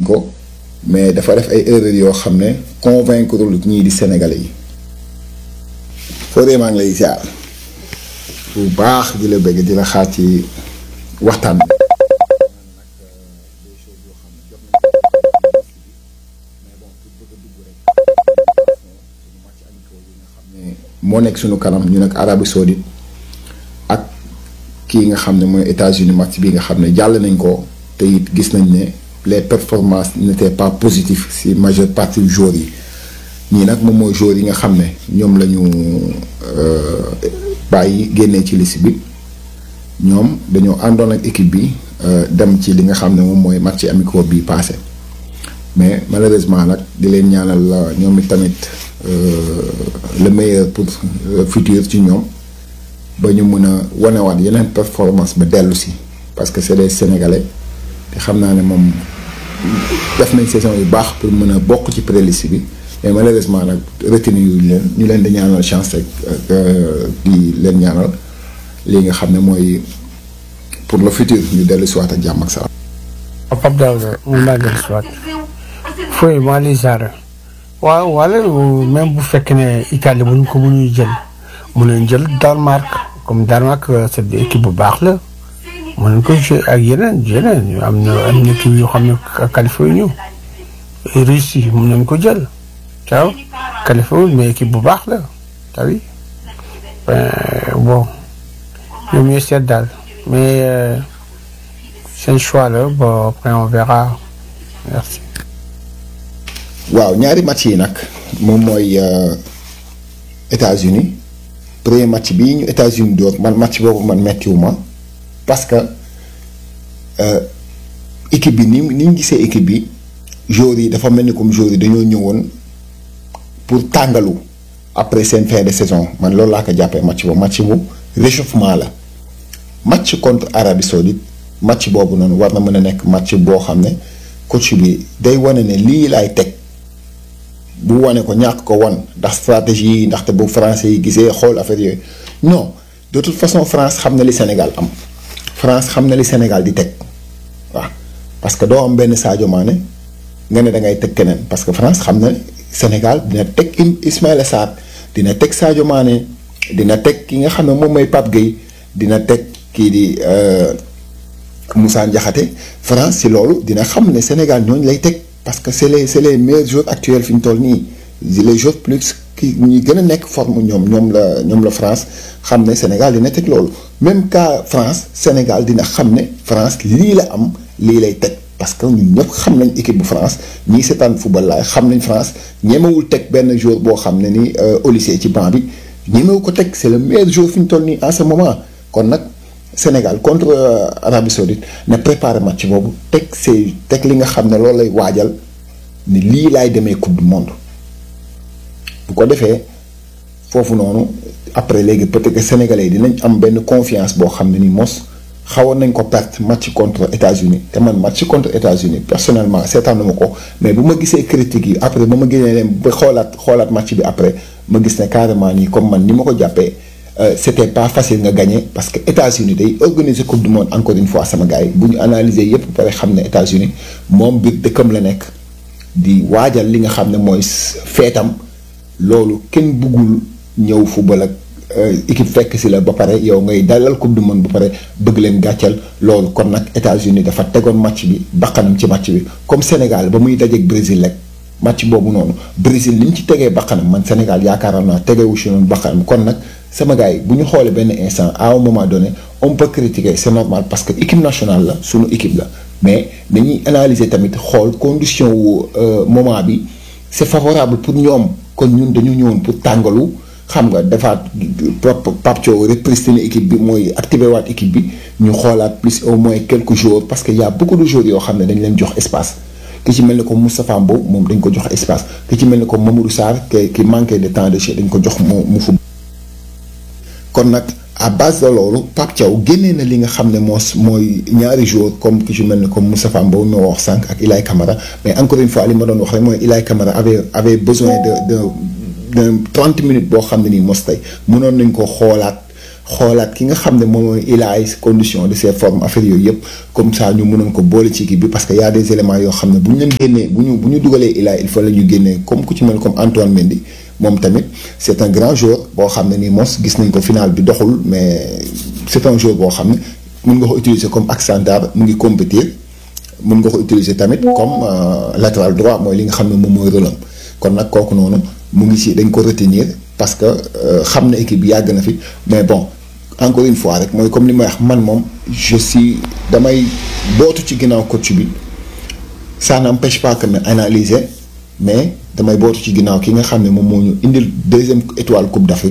ko mais dafa def ay erreurs yoo xam ne convaincre lu ñii di sénégalais yi Fodé maa ngi lay ziar bu baax di la bëgg di la xaar ci waxtaan bi. moo nekk suñu kanam ñu nag Arabie Saoudite ak kii nga xam ne mooy États-Unis match bi nga xam ne jàll nañ ko te it gis nañ ne les performances n'étaient pas positives si majeure partie joueurs yi ñii nag moom mooy joueurs yi nga xam ne ñoom la ñu bàyyi génnee ci liste bi ñoom dañoo àndoon ak équipe bi dem ci li nga xam ne moom mooy match amicaux bi passé mais malheureusement nag di leen ñaanal ñoom it tamit le meilleur pour futur ci ñoom ba ñu mën a wanewaat yeneen performance ba dellu si parce que c'est des sénégalais te xam naa ne moom def nañ saison yu baax pour mën a bokk ci préliste bi mais malheureusement nag retenu yu leen ñu leen di ñaanal chance rek di leen ñaanal lii nga xam ne mooy pour le futur ñu dellu si waat ak jàmm ak salaam. Pape Daouda mun naa dellu si waat fooy maa lay ziar waaw wala même bu fekkee ne Italie bu ñu ko mënuñu jël mën nañu jël Danemark comme Danemark c'est équipe bu baax la mën nañu ko jouer ak yeneen yeneen am na am na équipe yoo xam ne qualifié ñu Russie mën nañu ko jël waaw qualifié mais équipe bu baax la tawi bon ñoom ñooy seet daal mais seen choix la bon après on verra merci. waaw ñaari match yi nag moom mooy États-Unis premier match bii ñu États-Unis door man match boobu man mettiwuma parce que équipe bi ni ni ñu gisee équipe bi joueurs yi dafa mel ni comme joueurs yi dañoo ñëwoon pour tàngalu après seen fin de saison man loolu laa ko jàppee match boobu match bu réchauffement la match contre Arabie Saoudite match boobu noonu war na mën a nekk match boo xam ne coach bi day wane ne lii laay teg. bu wane ko ñàkk ko wan ndax stratégie yi ndaxte bu français yi gisee xool affaire yooyu non de toute façon France xam na li Sénégal am France xam na li Sénégal di teg waaw parce que doo am benn Sadio Mané nga ne da ngay teg keneen parce que France xam na Sénégal dina teg Ismaïla Sarr dina teg Sadio Mané dina teg ki nga xam ne moom mooy Pape Gueye dina teg kii di Moussa Ndiakhate France si loolu dina xam ne Sénégal ñooñu lay teg. parce que c'est les c'est les meilleurs joueurs actuels fi ñu toll nii les joueurs plus ki ñi gën a nekk forme ñoom ñoom la ñoom la France xam ne Sénégal dina teg loolu même cas France Sénégal dina xam ne France lii la am lii lay teg parce que ñun ñëpp xam nañ équipe bu France ñii seetaan football laay xam nañ France ñemewul teg benn joueur boo xam ne ni au lycée ci banc bi ñemewu ko teg c'est le meilleur joueur fi ñu toll nii en ce moment kon nag Sénégal contre Arabie Saoudite na préparer match boobu teg see teg li nga xam ne loolu lay waajal ni lii laay demee coupe du monde bu ko defee foofu noonu après léegi peut-être que sénégalais yi dinañ am benn confiance boo xam ne ni mos xawoon nañ ko perte match contre États-Unis te man match contre États-Unis personnellement seetaanuma ko mais bu ma gisee critiques yi après ba ma génnee leen ba xoolaat xoolaat match bi après ma gis ne carrément nii comme man ni ma ko jàppee. c'était pas facile nga gagner parce que États-Unis day organiser coupe du monde encore une fois sama gars yi bu ñu analyser yépp pare xam ne États-Unis moom biir dëkkam la nekk di waajal li nga xam ne mooy feetam loolu kenn bëggul ñëw football ak équipe fekk si la ba pare yow ngay dalal coupe du monde ba pare bëgg leen gàccal loolu kon nag États-Unis dafa tegoon match bi bakkanam ci match bi comme Sénégal ba muy dajeeg Brésil rek match boobu noonu Brésil li ñu ci tegee bakkanam man Sénégal yaakaaroon naa tegewu si noonu bakkanam kon nag sama gars yi bu ñu xoolee benn instant à un moment donné on peut critiquer c'est normal parce que équipe nationale la sunu équipe la mais dañuy analyser tamit xool condition wu moment bi c'est favorable pour ñoom kon ñun dañu ñëwoon pour tàngalu xam nga defaat Pape Thiaw repristiner équipe bi mooy activer waat équipe bi ñu xoolaat plus au moins quelques jours parce que y a beaucoup de jours yoo xam ne dañ leen jox espace ki ci mel ni comme Moustapha Mbow moom dañ ko jox espace ki ci mel ni comme Mamadou Sarr ki ki manqué de temps de jeu dañ ko jox mu mu fu kon nag à base de loolu Pape Thiaw génnee na li nga xam ne moo mooy ñaari jours comme ki ci mel ni comme Moustapha Mbow mi wax sànq ak Ilay Camara mais encore une fois li ma doon wax rek mooy Ilay Camara avait avait besoin de de de trente minutes boo xam ne nii mos tey mënoon nañ ko xoolaat xoolaat ki nga xam ne moom mooy il a ay conditions de ses formes affaire yooyu yëpp comme ça ñu mënoon ko boole ci équipe bi parce que y a des éléments yoo xam ne bu ñu leen génnee bu ñu bu ñu dugalee il a il faut la ñu génnee comme ku ci mel comme Antoine Mendy moom tamit c' est un grand joueur boo xam ne nii mos gis nañ ko final bi doxul mais c' est un joueur boo xam ne mun nga ko utiliser comme axe central mu ngi compétir mun nga ko utiliser tamit comme latéral droit mooy li nga xam ne moom mooy rôle am kon nag kooku noonu mu ngi ci dañ ko retenir parce que xam na équipe bi yàgg na fi mais bon encore une fois rek mooy comme li may wax man moom je suis damay bootu ci ginnaaw coach bi ça n'empêche pas que ma analyser mais damay bootu ci ginnaaw ki nga xam ne moom moo ñu indil deuxième étoile coupe d'Afrique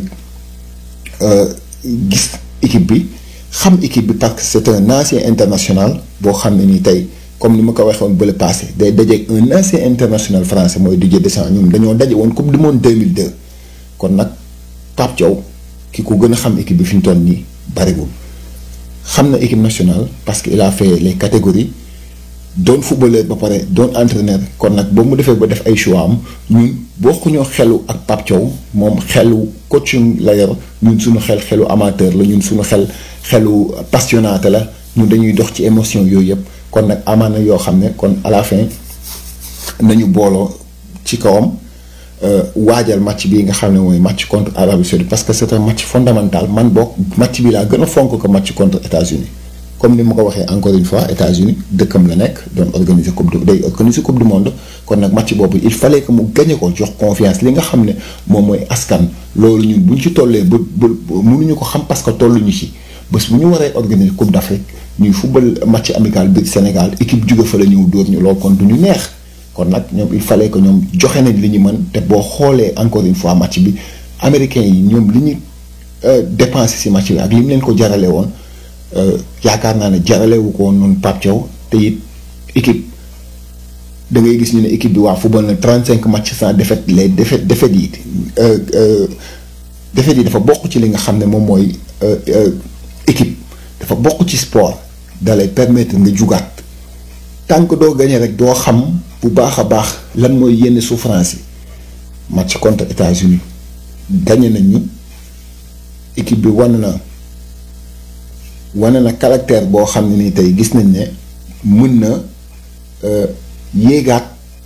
gis équipe bi xam équipe bi parce que c'est un ancien international boo xam ne nii tey comme ni ma ko waxee woon bële passé day dajeeg un ancien international français mooy Didier Deschamps ñoom dañoo daje woon coupe du monde 2002 kon nag Pape Thiaw ki ko gën a xam équipe bi fi ñu toll nii bariwul xam na équipe nationale parce que il a fait les catégories doon footballeur ba pare doon entraîneur kon nag ba mu defee ba def ay choix am ñun bokkuñoo xelu ak Pape Thiaw moom xelu coaching la yor ñun suñu xel xelu amateur la ñun suñu xel xelu passionnaté la ñun dañuy dox ci émotion yooyu yëpp kon nag amaana yoo xam ne kon à la fin nañu booloo ci kawam waajal match bii nga xam ne mooy match contre Arabie Saoudite parce que c'est un match fondamental man boog match bi laa gën a fonk ko match contre États-Unis comme ni ma ko waxee encore une fois États-Unis dëkkam la nekk doon organiser coupe du day organiser coupe du monde kon nag match boobu il fallait que mu gagné ko jox confiance li nga xam ne moom mooy askan loolu ñun bu ñu ci tollee ba ba mënuñu ko xam parce que tolluñu ci bés bu ñu waree organiser coupe d'Afrique ñuy football match amical biir Sénégal équipe jóge fa la ñëw dóor ñu loolu kon du ñu neex kon nag ñoom il fallait que ñoom joxe nañ li ñu mën te boo xoolee encore une fois match bi américains yi ñoom li ñu dépensé ci match bi ak li mu leen ko jarale woon yaakaar naa ne jaralewu ko woon noonu Pape Thiaw te it équipe da ngay gis ñu ne équipe bi waa football na 35 matchs sans défaite les défaites défaites yi défaites yi dafa bokk ci li nga xam ne moom mooy équipe dafa bokk ci sport da lay permettre nga jugaat tant que doo gagné rek doo xam bu baax a baax lan mooy yenn souffrance yi match contre États-Unis gagné nañ ñu équipe bi wan na wane na caractère boo xam ne ni tey gis nañ ne mën na yéegaat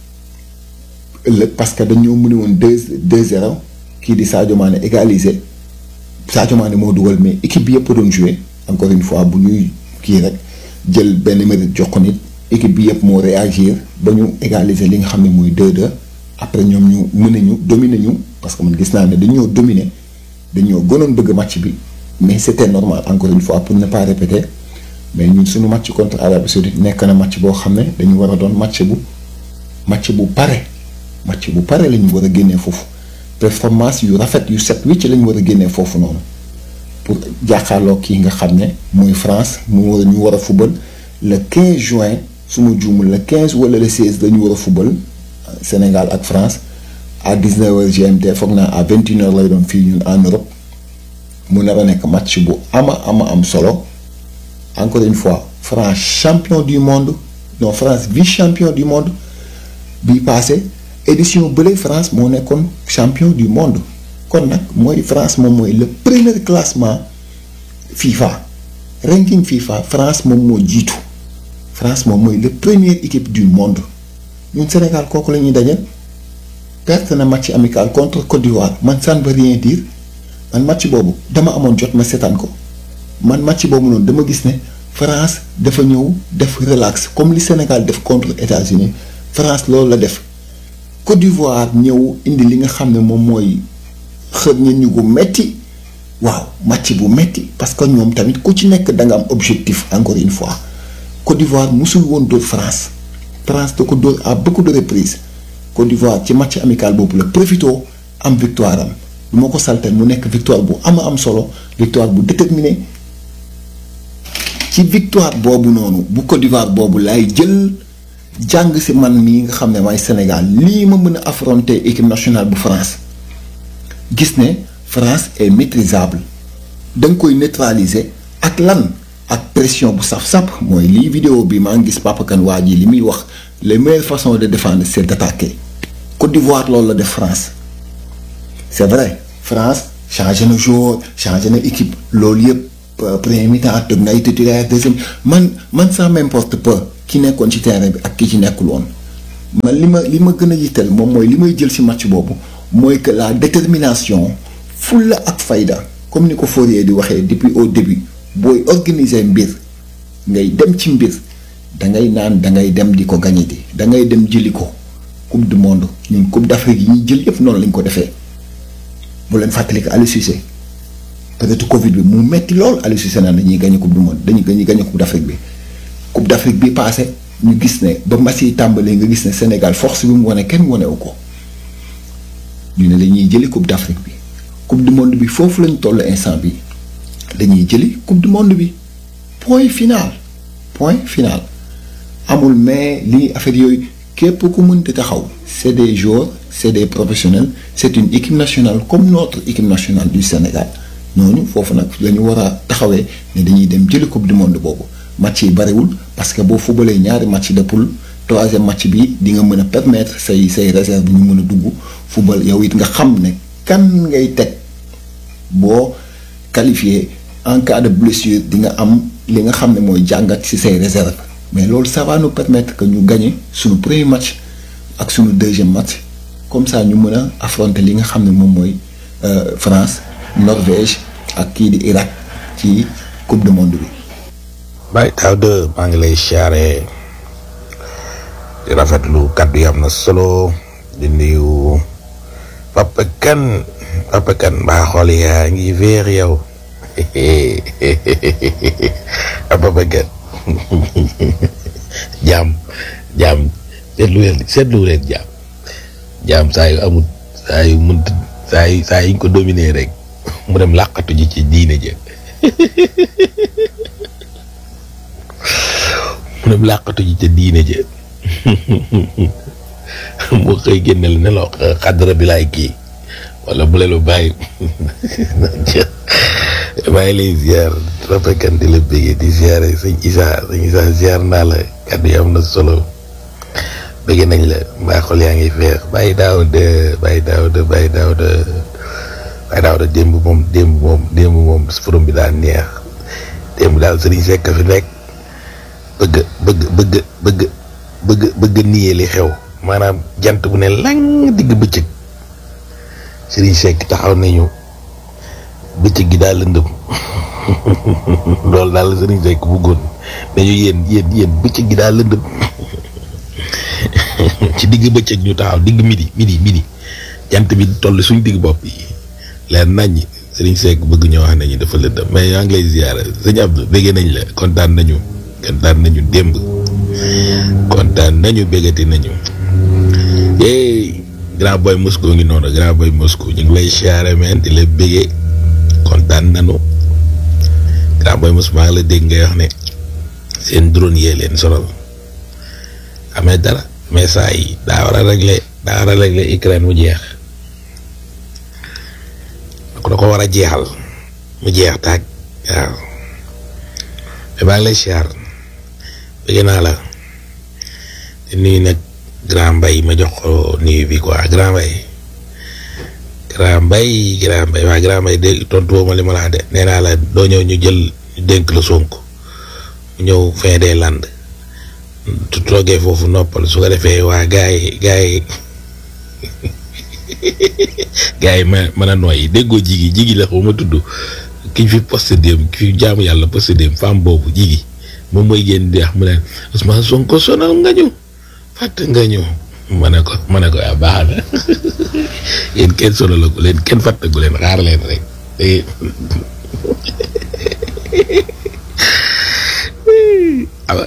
ëllëg parce que dañoo mëne woon deux deux zéro kii di Sadio Mané égalisé Sadio Mané moo dugal mais équipe bi yëpp doon joué encore une fois bu ñuy kii rek jël benn mérite jox ko nit équipe bi yëpp moo réagir ba ñu égaliser li nga xam ne mooy 2-2 après ñoom ñu mën ñu dominer ñu parce que man gis naa ne dañoo dominer dañoo gënoon bëgg match bi mais c'était normal encore une fois pour ne pas répéter mais ñun suñu match contre Arabie Saoudite nekk na match boo xam ne dañu war a doon match bu match bu pare match bu pare la ñu war a génnee foofu performance yu rafet yu set wicc la ñu war a génnee foofu noonu pour jàkkaarloo kii nga xam ne muy France mu war a ñu war a fubal le 15 juin su ma juumul le 15 wala le 16 dañu war a fubal Sénégal ak France à 19h GMT foog naa à 21h lay doon fii ñun en Europe mu nar a nekk match bu ama ama am solo encore une fois France champion du monde non France vice champion du monde bii passé édition bële France moo nekkoon champion du monde kon nag mooy France moom mooy le premier classement FIFA ranking FIFA France moom moo jiitu France moom mooy le première équipe du monde ñun Sénégal kooku la ñuy dajal perte na match amical contre Côte d'Ivoire man ça ne veut rien dire man match boobu dama amoon jot ma seetaan ko man match boobu noonu dama gis ne France dafa ñëw def relax comme li Sénégal def contre États-Unis France loolu la def Côte d'Ivoire ñëw indi li nga xam ne moom mooy xër ñen ñu gu metti waaw match bu metti parce que ñoom tamit ku ci nekk da nga am objectif encore une fois Côte d'Ivoire musul woon dóor France France da ko dóor à beaucoup de reprises Côte d'Ivoire ci match amical boobu la profito am victoire am lu ma ko saltel mu nekk victoire bu ama am solo victoire bu déterminé ci victoire boobu noonu bu Côte d'Ivoire boobu laay jël jàng si man mii nga xam ne maay Sénégal lii ma mën a affronter équipe nationale bu France gis ne France est maîtrisable da nga koy neutraliser ak lan ak pression bu saf-sap mooy lii vidéo bi maa ngi gis Papa Kane waa ji li muy wax les meilleures façons de défendre c'est d'attaquer Côte d'Ivoire loolu la def France c'est vrai France changé na joueur changé na équipe loolu yëpp premier mi-temps tëgg na ay titulaire deuxième man man ça m'importe peu ki nekkoon ci terrain bi ak ki ci nekkul woon man li ma li ma gën a yitteel moom mooy li may jël ci match boobu mooy que la détermination fulla ak fayda comme ni ko Fourier di waxee depuis au début booy organiser mbir ngay dem ci mbir da ngay naan da ngay dem di ko gagné di da ngay dem jëli ko coupe du monde ñun coupe d'Afrique yi ñuy jël yëpp noonu lañ ko defee bu leen fàttali ko Aliou Cissé peut-être Covid bi mu metti lool Aliou Cissé naan dañuy gagné coupe du monde dañuy dañuy gagné coupe d'Afrique bi coupe d'Afrique bi passé ñu gis ne ba match yi tàmbalee nga gis ne Sénégal force bi mu wane kenn wanewu ko ñu ne dañuy jëli coupe d'Afrique bi coupe du monde bi foofu lañ toll instant bi dañuy jëli coupe du monde bi point final point final amul mais lii affaire yooyu képp ku mënti taxaw c'est des joueurs c'est des professionnels c'est une équipe nationale comme notre équipe nationale du Sénégal ñooñu foofu nag la ñu war a taxawee ne dañuy dem jëli coupe du monde boobu match yi bariwul parce que boo fubalee ñaari match de poule troisième match bi di nga mën a permettre say say réserve ñu mën a dugg fubal yow it nga xam ne kan ngay teg boo qualifié en cas de blessure di nga am li nga xam ne mooy jàngat ci say réserve mais loolu ça va nous permettre que ñu gagner suñu premier match ak suñu deuxième match comme ça ñu mën a affronter li nga xam ne moom mooy France Norvège ak kii di Irak ci coupe du monde bi. Baye Daouda maa ngi lay siyaare di rafetlu kaddu yi am na solo di nuyu Papa Kane Papa Kane mbaa xool yaa ngi veer yow Papa Kane jaam jaam seetlu leen seetlu leen jaam jaam saa yu amul saa yu mënt saa yu saa yuñ ko dominer rek mu dem làqatu ji ci diine ja mu dem làqatu ji ca diine ja moo xëy génne la ne la xadra bi laay kii wala bu leen bàyyi bàyyi lay ziar rafakan di la béggee di ziare sëñ Isa sëñ Isa ziar naa la kàddu yi am na solo bëgg nañ la mbaa xol yaa ngi feex bàyyi daaw de bàyyi daaw de bàyyi daaw de bàyyi daaw de démb moom démb moom démb moom forum bi daal neex démb daal sëriñ Seck fi nekk bëgg bëgg bëgg bëgg bëgg bëgg niyee li xew maanaam jant bu ne lang digg bëccëg sëriñ Seck taxaw nañu bëccëg gi daal lëndëm loolu daal la sëriñ Seck bëggoon nañu yéen yéen yéen bëccëg gi daal lëndëm ci digg bëccëg ñu taxaw digg midi midi midi jant bi toll suñ digg bopp yi leer nañ sëriñ Seck bëgg ñoo wax nañu dafa lëndëm mais yaa ngi lay ziyaara sëñ Abdou béggee nañ la kontaan nañu kontaan nañu démb kontaan nañu béggati nañu hey grand boy Moscou ngi noonu grand boy Moscou ñu ngi lay siyaare men di la béggee kontaan nañu grand boy Moscou maa ngi la dégg ngay wax ne seen drone yee leen sonal amee dara mais saa yi daa war a régler daa war a régler Ukraine mu jeex da ko war a jeexal mu jeex taag waaw mais baa ngi lay siyaar bëgg naa la di nuyu nag grand mbay ma jox ko nuyu bi quoi grand mbay grand mbay grand mbay waa grand mbay dégg tontu woo ma li ma laa de nee naa la doo ñëw ñu jël ñu dénk la Sonko mu ñëw fin des land tu toogee foofu noppal su ko defee waa gars yi gars yi gars yi ma mën a nooyi déggoo jigi jigi la xaw ma tudd ki fi posté dem ki fi jaamu yàlla posté dem femme boobu jigi moom mooy génn di wax mu ne Ousmane Sonko sonal nga ñu fàtte nga ñu ma ne ko ma ne ko yaa baax na yéen kenn sonalagu leen kenn fàttagu leen xaar leen rek te awa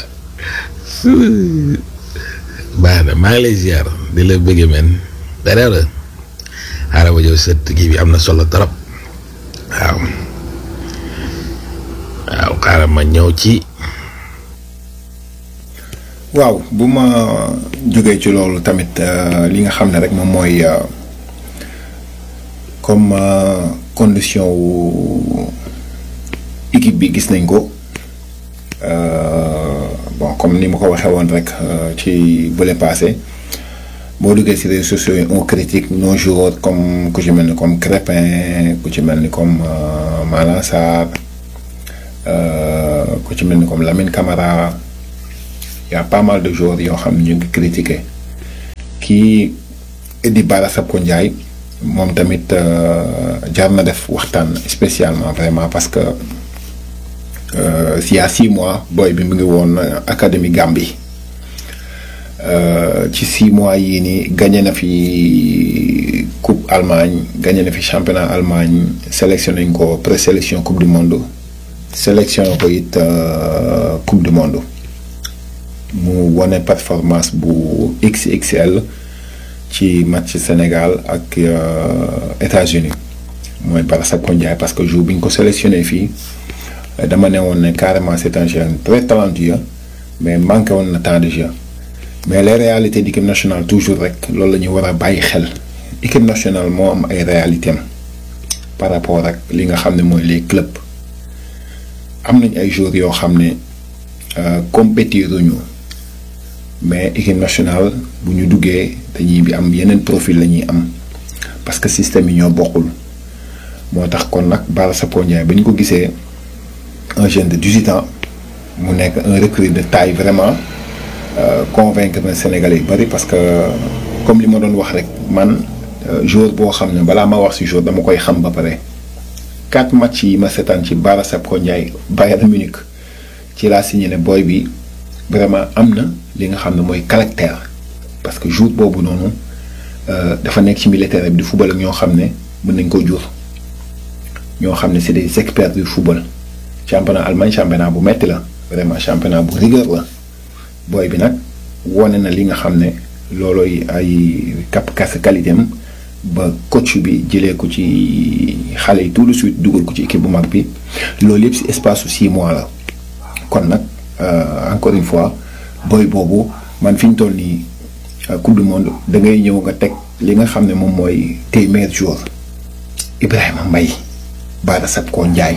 baax na maa ngi lay ziar di la bëgge men dara la xaaral ma ñëw sët kii bi am na solo trop waaw waaw xaaral ma ñëw ci waaw bu ma jógee ci loolu tamit li nga xam ne rek moom mooy comme condition wu équipe bi gis nañ ko bon comme ni ma ko waxee woon rek ci bële passé boo duggee ci réseaux sociaux yi on critique nos joueurs comme ku ci mel ni comme Crépin ku ci mel ni comme Malang Sarr ku ci mel ni comme Lamine Camara y a pas mal de joueurs yoo xam ne ñu ngi critiquer kii di Bara Sapko Ndiaye moom tamit jar na def waxtaan spécialement vraiment parce que il y a six mois booy bi mu ngi woon académie Gambie ci six mois yii nii gagné na fi coupe Allemagne gagné na fi championnat Allemagne sélectionné nañ ko présélection coupe du monde sélectionné ko it coupe du monde mu wane performance bu XXL ci match Sénégal ak États-Unis mooy Bara Sapko Ndiaye parce que jour bi ñu ko sélectionné fii dama ne woon ne carrément c'est un jeune très talentueux mais manqué woon na temps de jeu mais les réalités d'équipe nationale toujours rek loolu la ñu war a bàyyi xel équipe nationale moo am ay réalités am par rapport ak li nga xam ne mooy les clubs am nañ ay joueurs yoo xam ne compétiruñu mais équipe nationale bu ñu duggee dañuy bi am yeneen profil la ñuy am parce que système yi ñoo bokkul moo tax kon nag Bara Sapko Ndiaye ba ñu ko gisee un jeune de 18 ans mu nekk un recrue de taille vraiment convaincre na Sénégalais yu bari parce que comme li ma doon wax rek man joueur boo xam ne balaa ma wax ci joueur dama koy xam ba pare quatre matchs yi ma seetaan ci Bara Sapko Ndiaye Bayern Munich ci laa signé ne booy bi vraiment am na li nga xam ne mooy caractère parce que jour boobu noonu dafa nekk ci militaire bi di football ak ñoo xam ne mën nañ ko jur ñoo xam ne c'est des experts du football championnat Allemagne championnat bu metti la vraiment championnat bu rigueur la booy bi nag wone na li nga xam ne loolooy ay cap kas qualité am ba coach bi jëlee ko ci xale yi tout de suite dugal ko ci équipe bu mag bi loolu yëpp ci espace su six mois la kon nag encore une fois booy boobu man fi ñu toll nii coupe du monde da ngay ñëw nga teg li nga xam ne moom mooy tes meilleurs joueurs Ibrahima Mbaye Bara Sapko Ndiaye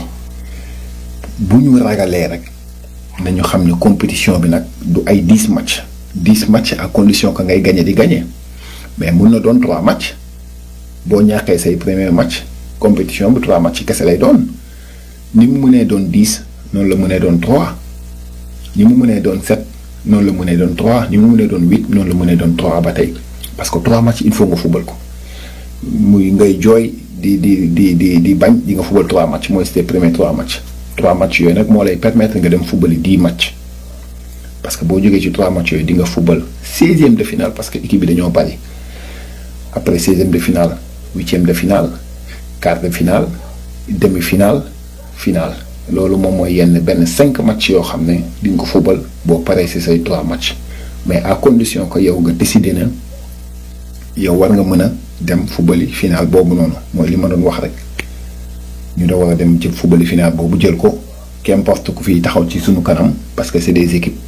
bu ñu ragalee rek nañu xam ne compétition bi nag du ay dix matchs dix matchs à condition que ngay gagné di gagné mais mun na doon trois matchs boo ñàkkee say premier match compétition bi trois matchs kese lay doon ni mu mënee doon dix noonu la mënee doon trois ni mu mënee doon sept noonu la mënee doon trois ni mu mënee doon huit noonu la mënee doon trois ba tey parce que trois matchs il faut nga fubal ko muy ngay jooy di di di di di bañ di nga fubal trois matchs mooy c'était premier trois matchs. trois matchs yooyu nag moo lay permettre nga dem football dix matchs parce que boo jógee ci trois matchs yooyu di nga football seizième de finale parce que équipe bi dañoo bari après seizième de finale huitième de finale quart de finale demi finale finale loolu moom mooy yenn benn cinq matchs yoo xam ne di nga ko football boo paree ci say trois matchs mais à condition que yow nga décider na yow war nga mën a dem football yi finale boobu noonu mooy li ma doon wax rek. ñu da war a dem ci football final boobu jël ko qu'importe ku fi taxaw ci sunu kanam parce que c'est des équipes.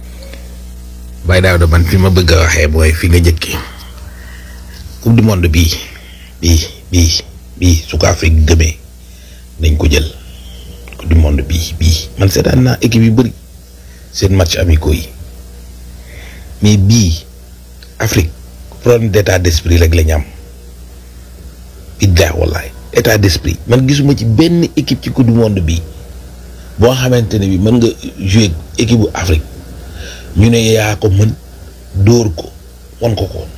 Baye Daouda man fi ma bëgg a waxee mooy fi nga njëkkee coupe du monde bii bii bii bii su ko Afrique gëmee nañ ko jël coupe du monde bii bii man seetaan naa équipe yu bëri seen match amicaux yi mais bii Afrique problème d'état d'esprit rek la ñu am biddaa wallaay état d'esprit man gisuma ci benn équipe ci coupe du monde bi boo xamante ne bi mën nga jouer équipe bu Afrique ñu ne yaa ko mën dóor ko wan ko ko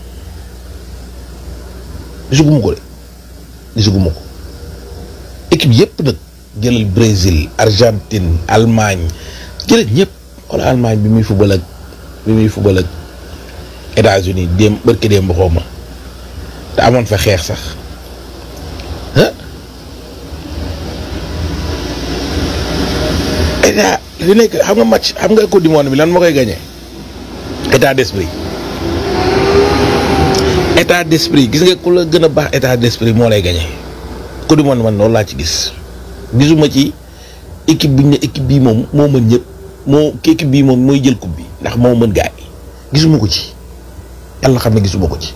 gisuguma ko de gisuguma ko équipe yépp nag jëlal Brésil Argentine Allemagne jëlal ñëpp wala Allemagne bi muy football ak bi muy football ak États-Unis démb bërki démb xaw ma te amoon fa xeex sax état li nekk xam nga match xam nga coupe du monde bi lan moo koy gagné état d'esprit état d'esprit gis nga ku la gën a baax état d'esprit moo lay gagné coupe du monde man loolu laa ci gis gisuma ci équipe bu ñu ne équipe bii moom moo mën ñëpp moo équipe bii moom mooy jël coupe bi ndax moo mën gaay yi gisuma ko ci yàlla xam ne gisuma ko ci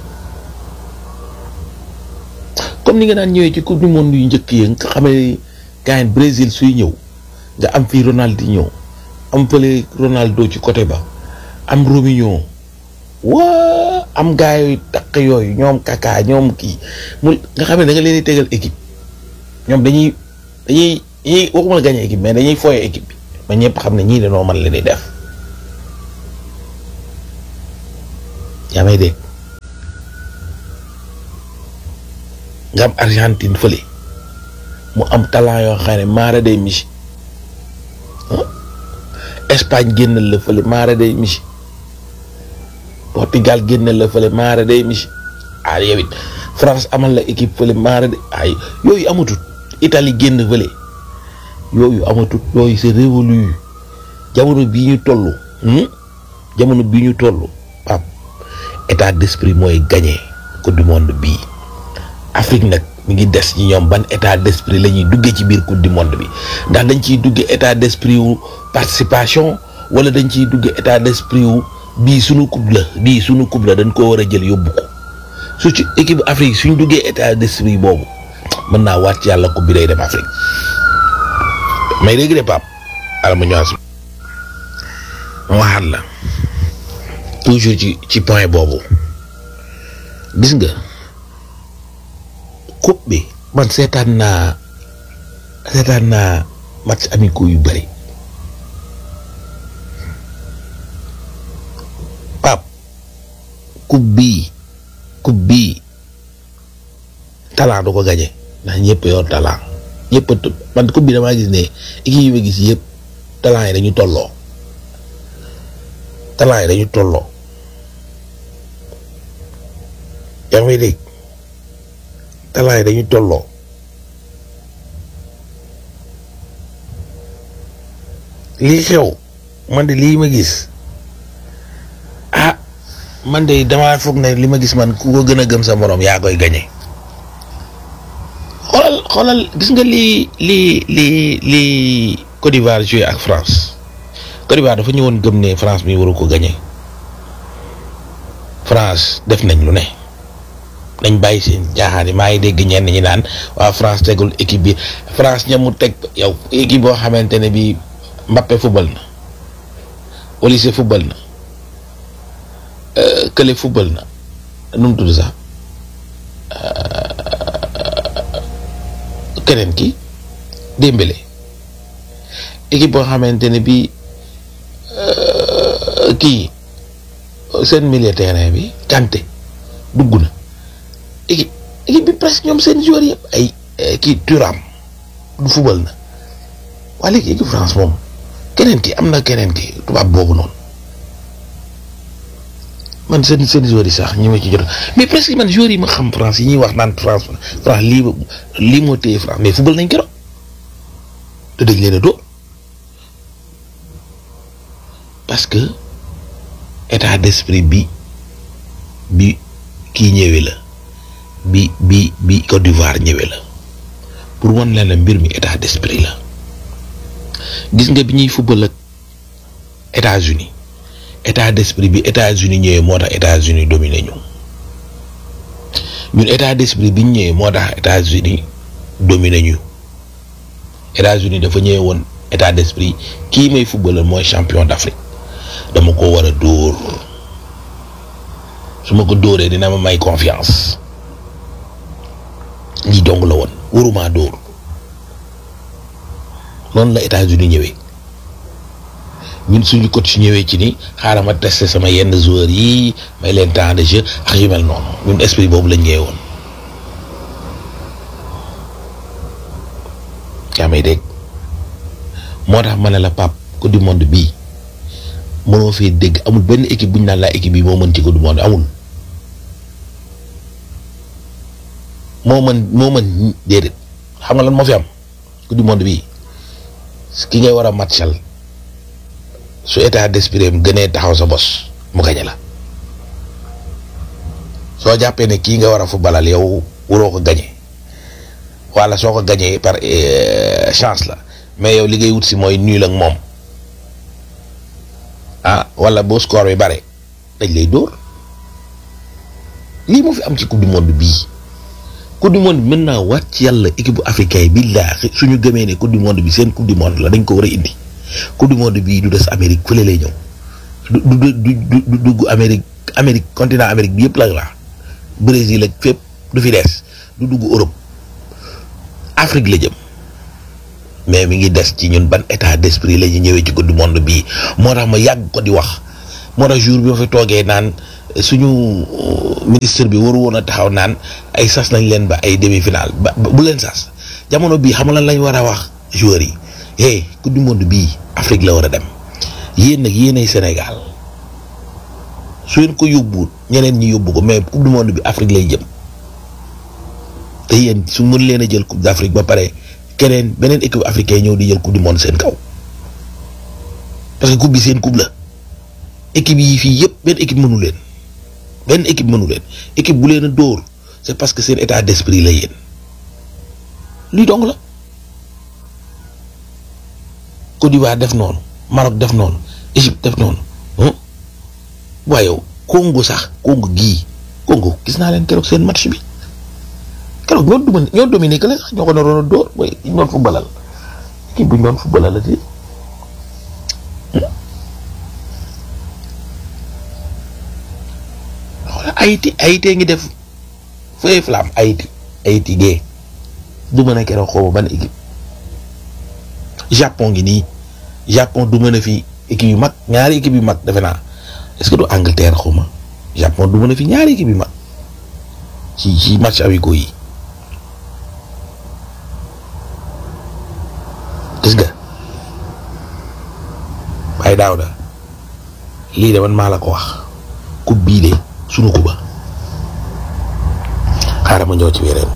comme ni nga daan ñëwee ci coupe du monde yu njëkk yi nga xamee gars Brésil suy ñëw nga am fii Ronaldinho am fële Ronaldo ci côté ba am Rominho waa am gaa yooyu takk yooyu ñoom kaka ñoom kii mu nga xam ne da nga leen di tegal équipe ñoom dañuy dañuy dañuy waxuma la gagné équipe mais dañuy fooye équipe bi ba ñëpp xam ne ñii dañoo mën leen di def yaa may dégg nga am Argentine fële mu am talent yoo xam ne maara day misi Espagne génnal la fële maara day misi Portugal génnal la fële maara day misi ah yow it France amal la équipe fële maara day ay yooyu amatut Italie génn fële yooyu amatut yooyu c'est révolu jamono bii ñu toll jamono bii ñu toll pap état d'esprit mooy gagné coupe du monde bii Afrique nag mi ngi des ci ñoom ban état d'esprit la ñuy duggee ci biir coupe du monde bi ndax dañ ciy duggee état d'esprit wu participation wala dañ ciy duggee état d'esprit wu bii suñu coupe la bii suñu coupe la dañ koo war a jël yóbbu ko su ci équipe Afrique suñ duggee état d'esprit boobu mën naa waat ci yàlla coupe bi day dem Afrique may dégg de Pape alama ñoas ma waxaat la toujours ci ci point boobu gis nga coupe bi man seetaan naa seetaan naa match amicaux yu bëri Pape coupe bii coupe bii talent du ko gañe ndax ñëpp yor talent ñëpp a man coupe bi damaa gis ne équipe yi ma gis yëpp talent yi dañu tolloo talent yi dañu tolloo yaa ngi may dégg talent yi dañu tolloo lii xew man de lii ma gis ah man de damaa foog ne li ma gis man ku ko gën a gëm sa moroom yaa koy gañe xoolal xoolal gis nga lii lii lii lii Côte d'Ivoire joué ak France Côte d'Ivoire dafa ñëwoon gëm ne France mi waru ko gañe France def nañ lu ne nañ bàyyi seen jaaxaan yi maa ngi dégg ñenn ñi naan waa France tegul équipe bi France ñamu teg yow équipe boo xamante ne bii Mbappé football na Olise football na Kële football na nu mu tudd sax keneen ki Dembélé équipe boo xamante ne bii kii seen milieu terrain bi Kanté dugg na. équipe équipe bi presque ñoom seen joueurs yëpp ay kii Thuram du fubal na waa léegi équipe France moom keneen ki am na keneen ki tubaab boobu noonu man seen seen joueurs yi sax ñi ma ci jot mais presque man joueurs yi ma xam France yi ñuy wax naan France France lii lii moo téye France mais fubal nañ keroog te dañ leen a dóor parce que état d'esprit bi bi kii ñëwee la. bi bi bi Côte d'Ivoire ñëwee la pour wan leen la mbir mi état d'esprit la gis nga bi ñuy football ak États-Unis état d'esprit bi États-Unis ñëwee moo tax États-Unis dominé ñu ñun état d'esprit bi ñu ñëwee moo tax États-Unis dominé ñu États-Unis dafa ñëwee woon état d'esprit kii may footballeur mooy champion d'Afrique dama ko war a dóor su ma ko dóoree dina ma may confiance. lii dong la woon waruma dóor noonu la États-Unis ñëwee ñun suñu coach ñëwee ci ni xaaral ma tester sama yenn joueurs yi may leen temps de jeu ak yu mel noonu ñun esprit boobu lañ ñëwee woon yaa may dégg moo tax ma ne la Pape coupe du monde bii mënoo fee dégg amul benn équipe bu ñu naan laa équipe bii moo mën ci coupe du monde amul. moo mën moo mën déedéet xam nga lan moo fi am coupe du monde bii ki ngay war a matchal su état d'esprit am gënee taxaw sa bos mu gañe la soo jàppee ne kii nga war a footballal yow waroo ko gañe wala soo ko gañee par chance la mais yow li ngay wut si mooy nul ak moom ah wala boo score bi bare dañ lay dóor lii moo fi am ci coupe du monde bii coupe du monde bi mën naa waat ci yàlla équipe bu africain yi billaahi suñu gëmee ne coupe du monde bi seen coupe du monde la dañ ko war a indi coupe du monde bii du des Amérique fële lay ñëw du du du du dugg Amérique Amérique continent Amérique bi yëpp la la Brésil ak fépp du fi des du dugg Europe Afrique la jëm mais mi ngi des ci ñun ban état d'esprit la ñu ñëwee ci coupe du monde bii moo tax ma yàgg ko di wax moo tax jour bi ma fi toogee naan suñu ministre bi waru woon a taxaw naan ay sas nañ leen ba ay demi-finale ba bu leen sas jamono bii xam lan lañ war a wax joueurs yi hey coupe du monde bii Afrique la war a dem yéen nag yéenay Sénégal su ngeen ko yóbbuwut ñeneen ñi yóbbu ko mais coupe du monde bi Afrique lay jëm te yéen su mën leen a jël coupe d'Afrique ba pare keneen beneen équipe africain ñëw di jël coupe du monde seen kaw parce que coupe bi seen coupe la équipe yi fii yëpp benn équipe mënu leen benn équipe mënu leen équipe bu leen a dóor c'est parce que seen état d'esprit la yéen luy dong la Côte d'Ivoire def noonu Maroc def noonu Égypte def noonu waaye yow Congo sax Congo gii Congo gis naa leen keroog seen match bi keroog ñoo duma ñoo dominé que la sax ñoo ko naroon a dóor mooy ñu doon footballal kii bu ñu doon footballal la ci xoolal Haïti Haïti ngi def feuille flamme Haïti Haïti gee du mën a keroog xaw ma ban équipe Japon ngi nii Japon du mën a fi équipe yu mag ñaari équipe yu mag defe naa est-ce que du Angleterre xaw ma Japon du mën a fi ñaari équipe yu mag ci ci match amicaux yi gis nga waaye daaw da lii de man maa la ko wax coupe bii de sunu kuba xaaral ma ñëw ci weneen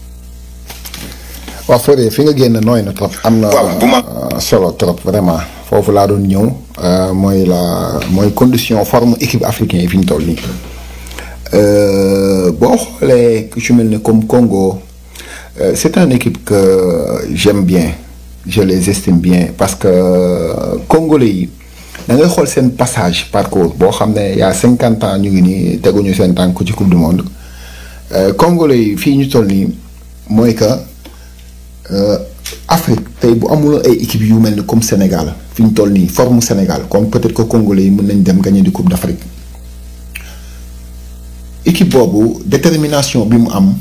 waaw Fodé fi nga génn nooy na trop. am na solo trop vraiment foofu laa doon ñëw mooy la mooy condition forme équipe africain yi fi ñu toll nii boo xoolee ku ci mel ne comme Congo c'est une équipe que j'aime bien je les estime bien parce que congolais yi da ngay xool seen passage parcours boo xam ne y a cinquante ans ñu ngi nii teguñu seen tànk ci coupe du monde congolais yi fii ñu toll nii mooy que. Afrique tey bu amul ay équipe yu mel ni comme Sénégal fi ñu toll nii forme Sénégal comme peut-être que Congolais yi mën nañ dem gagner di Coupe d'Afrique équipe boobu détermination bi mu am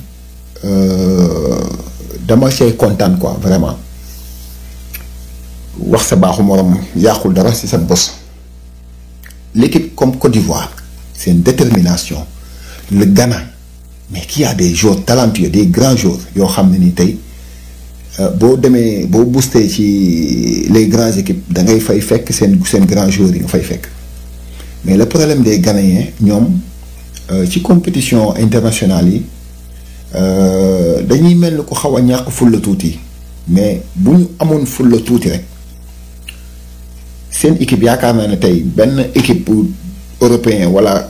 dama cay kontaan quoi vraiment wax sa baaxu morom yàqul dara ci sa bos l'équipe comme Côte d'Ivoire c'est une détermination le Ghana mais qui a des joueurs talentueux des grands joueurs yoo xam ne ni tey. boo demee boo boosté ci les grandes équipes da ngay fay fekk seen seen grands joueurs yi nga fay fekk mais le problème des Ghanéens ñoom ci compétition internationale yi dañuy mel ni ko xaw a ñàkk fulla tuuti mais bu ñu amoon fulla tuuti rek seen équipe yaakaar naa ne tey benn équipe européen wala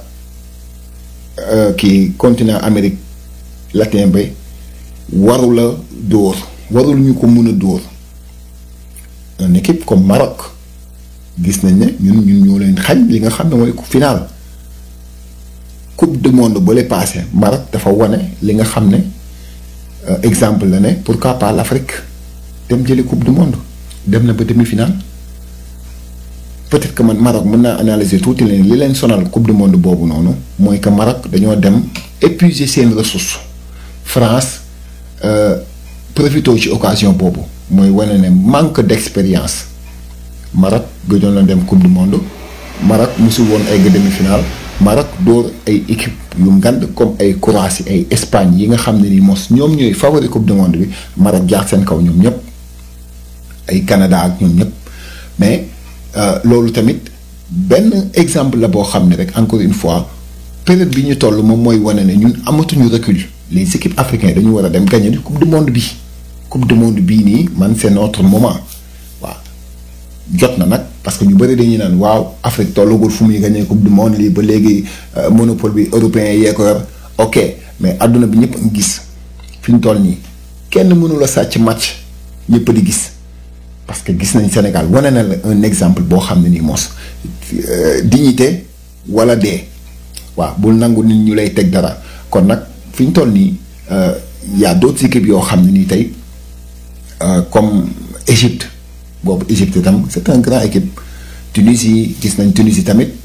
kii continent Amérique latin ba waru la dóor warul ñu ko mën a dóor une équipe comme Maroc gis nañ ne ñun ñun ñoo leen xañ li nga xam ne mooy final coupe du monde ba lay passé Maroc dafa wane li nga xam ne exemple la ne pourquoi pas l'Afrique dem jëli coupe du monde dem na ba demi-finale peut-être que man Maroc mën naa analyser tuuti leen li leen sonal coupe du monde boobu noonu mooy que Maroc dañoo dem épuiser seen ressources France. profité ci occasion boobu mooy wane ne manque d'expérience Maroc gëjoon na dem coupe du monde Maroc musul woon ay demi-finale Maroc dóor ay équipe yu ngand comme ay Croatie ay Espagne yi nga xam ne ni mos ñoom ñooy favori coupe du monde bi Maroc jaar seen kaw ñoom ñëpp ay Canada ak ñoom ñëpp mais loolu tamit benn exemple la boo xam ne rek encore une fois période bi ñu toll moom mooy wane ne ñun amatuñu recul les équipes africaines dañu war a dem gagner di coupe du monde bi coupe du monde bii nii man c'est notre moment waaw jot na nag parce que ñu bëri dañuy naan waaw Afrique tollagul fu muy gagner coupe du monde lii ba léegi monopole bi européen yee ko yor ok mais adduna bi ñëpp a gis fi ñu toll nii kenn mënu la sàcc match ñëpp di gis parce que gis nañ Sénégal wane na la un exemple boo xam ne nii mos dignité wala dee waaw bul nangu nit ñu lay teg dara kon nag fi ñu toll nii y a d'autres équipes yoo xam ne nii tey comme Égypte boobu Égypte itam c'est un grand équipe Tunisie gis nañ Tunisie tamit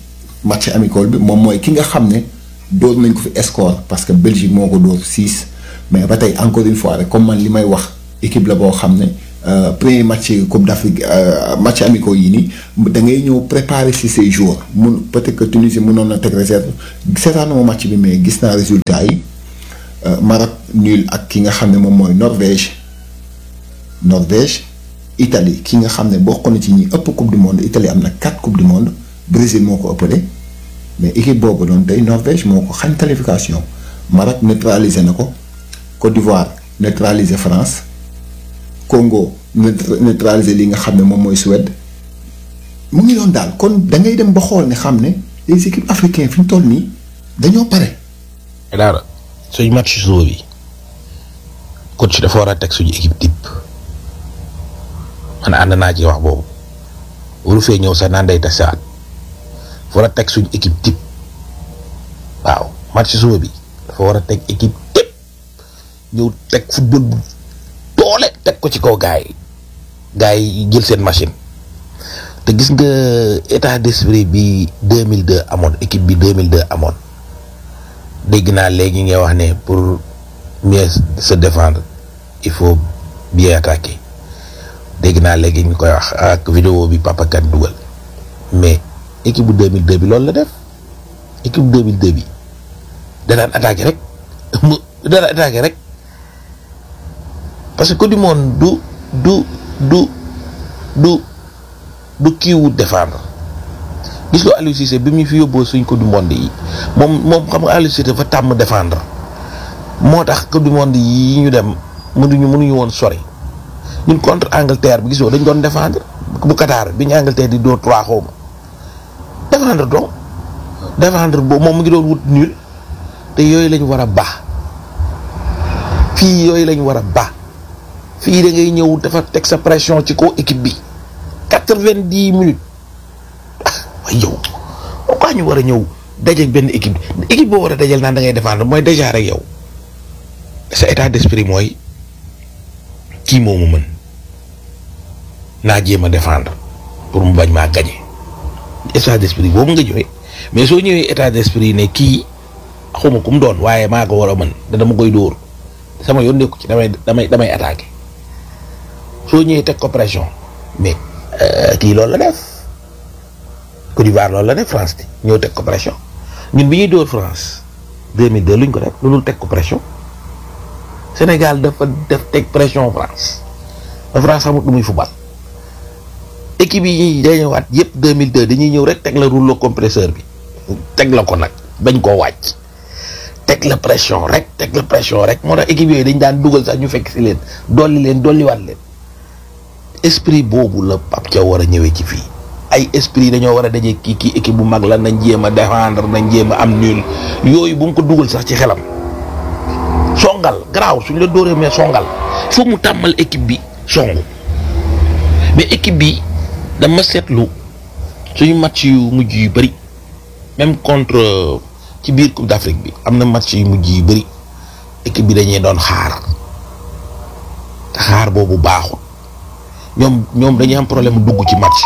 match amical bi moom mooy ki nga xam ne dóor nañ ko fi score parce que Belgique moo ko dóor 6 mais ba tey encore une fois rek comme man li may wax équipe la boo xam ne premier match Coupe d'Afrique match amicaux yi nii da ngay ñëw préparer si ces jours mun peut-être que Tunisie mënoon na teg réserve seetaanuma match bi mais gis naa résultat yi Maroc nul ak ki nga xam ne moom mooy Norvège Norvège Italie ki nga xam ne bokk na ci ñi ëpp coupe du monde Italie am na 4 coupe du monde Brésil moo ko ëppale mais équipe boobu noonu tey Norvège moo ko xañ qualification Maroc neutralisé na ko Côte d'Ivoire neutralisé France Congo neutralisé li nga xam ne moom mooy Suède mu ngi doon daal kon da ngay dem ba xool ne xam ne les équipes africaines fi ñu toll nii dañoo pare. daara suñu match suba bi coach dafa war a teg suñu équipe type man ànd naa ci wax boobu waru fee ñëw sax naan day tasaat dafa war a teg suñu équipe type waaw match suba bi dafa war a teg équipe type ñëw teg football bu doole teg ko ci kaw gaay yi gaay yi jël seen machine te gis nga état d'esprit bi 2002 amoon équipe bi 2002 amoon dégg naa léegi ngay wax ne pour mieux se défendre il faut bien attaquer dégg naa léegi ñu koy wax ak vidéo bi Papa Kane dugal mais équipe bu 2002 bi loolu la def équipe bu 2002 bi da daan attaquer rek mu da daan attaquer rek parce que Coupe du monde du du du du du kiiwu défendre gis nga Aliou Cissé bi mu fi yóbboo suñ Coupe du monde yi moom moom xam nga Aliou Cissé dafa tàmm défendre moo tax Coupe du monde yi ñu dem mënuñu mënuñu woon sori ñun contre Angleterre bi gisoo dañ doon défendre bu Qatar bi ñu Angleterre di dóor trois xaw ma défendre donc défendre boobu moom mu ngi doon wut nul te yooyu lañ war a baax fii yooyu lañ war a baax fii da ngay ñëw dafa teg sa pression ci kaw équipe bi quatre-vingt-dix minutes ah waaye yow pourquoi ñu war a ñëw dajeeg benn équipe équipe boo war a dajal naan da ngay défendre mooy déjà rek yow sa état d'esprit mooy kii moomu mën naa jéem a défendre pour mu bañ maa gañe état d'esprit boobu nga ñëwee mais soo ñëwee état d'esprit ne kii xawma ku mu doon waaye maa ko war a mën da dama koy dóor sama yoon nekku ci damay damay damay attaquer soo ñëwee teg ko pression mais kii loolu la def Côte d'Ivoire loolu la def France di ñëw teg ko pression ñun bi ñuy dóor France 2002 luñ ko def loolu teg ko pression Sénégal dafa def teg pression France ba France xamut lu muy football équipe yi dañuy waat yëpp 2002 dañuy ñëw rek teg la rouleau compresseur bi teg la ko nag bañ koo wàcc teg la pression rek teg la pression rek moo tax équipe yooyu dañ daan dugal sax ñu fekk si leen dolli leen dolliwaat leen esprit boobu la Pape Thiaw war a ñëwee ci fii ay esprit dañoo war a daje kii kii équipe bu mag la nañ jéem a défendre nañ jéem a am nul yooyu bu mu ko dugal sax ci xelam songal garaaw suñ la dóoree mais songal foog mu tàmmal équipe bi songu mais équipe bi dama seetlu suñu match yu mujj yu bëri même contre ci biir Coupe d'Afrique bi am na match yu mujj yu bëri équipe bi dañuy doon xaar te xaar boobu baaxul ñoom ñoom dañuy am problème dugg ci match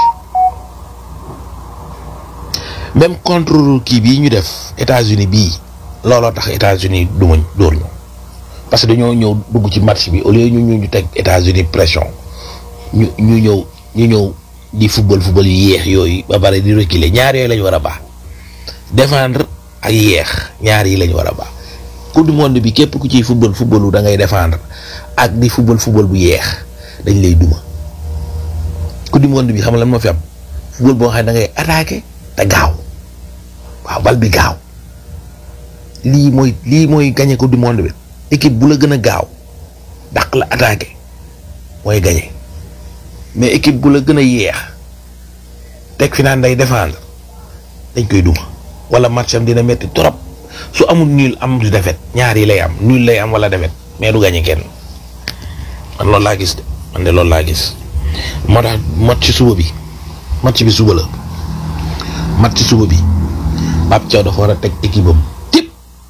même contre kii bii ñu def États-Unis bii looloo tax États-Unis du ma dóor ñu parce que dañoo ñëw dugg ci match bi au lieu ñu ñu ñu teg États-Unis pression ñu ñu ñëw ñu ñëw di football football yu yéex yooyu ba pare di reculer ñaar yooyu lañu war a baax défendre ak yéex ñaar yi lañu war a baax coupe du monde bi képp ku ciy football footballu da ngay défendre ak di football football bu yéex dañ lay duma coupe du monde bi xam nga lan moo fi am football boo xam ne da ngay attaquer te gaaw waaw bal bi gaaw lii mooy lii mooy gagné coupe du monde bi équipe bu la gën a gaaw dàq la attaquer mooy gagné mais équipe bu la gën a yéex teg fi naan day défendre dañ koy duma wala match am dina metti trop su amul nul am du defet ñaar yi lay am nul lay am wala defet mais du gagné kenn man loolu laa gis de man de loolu laa gis moo tax match suba bi match bi suba la match suba bi Pape Thiaw dafa war a teg équipe am tip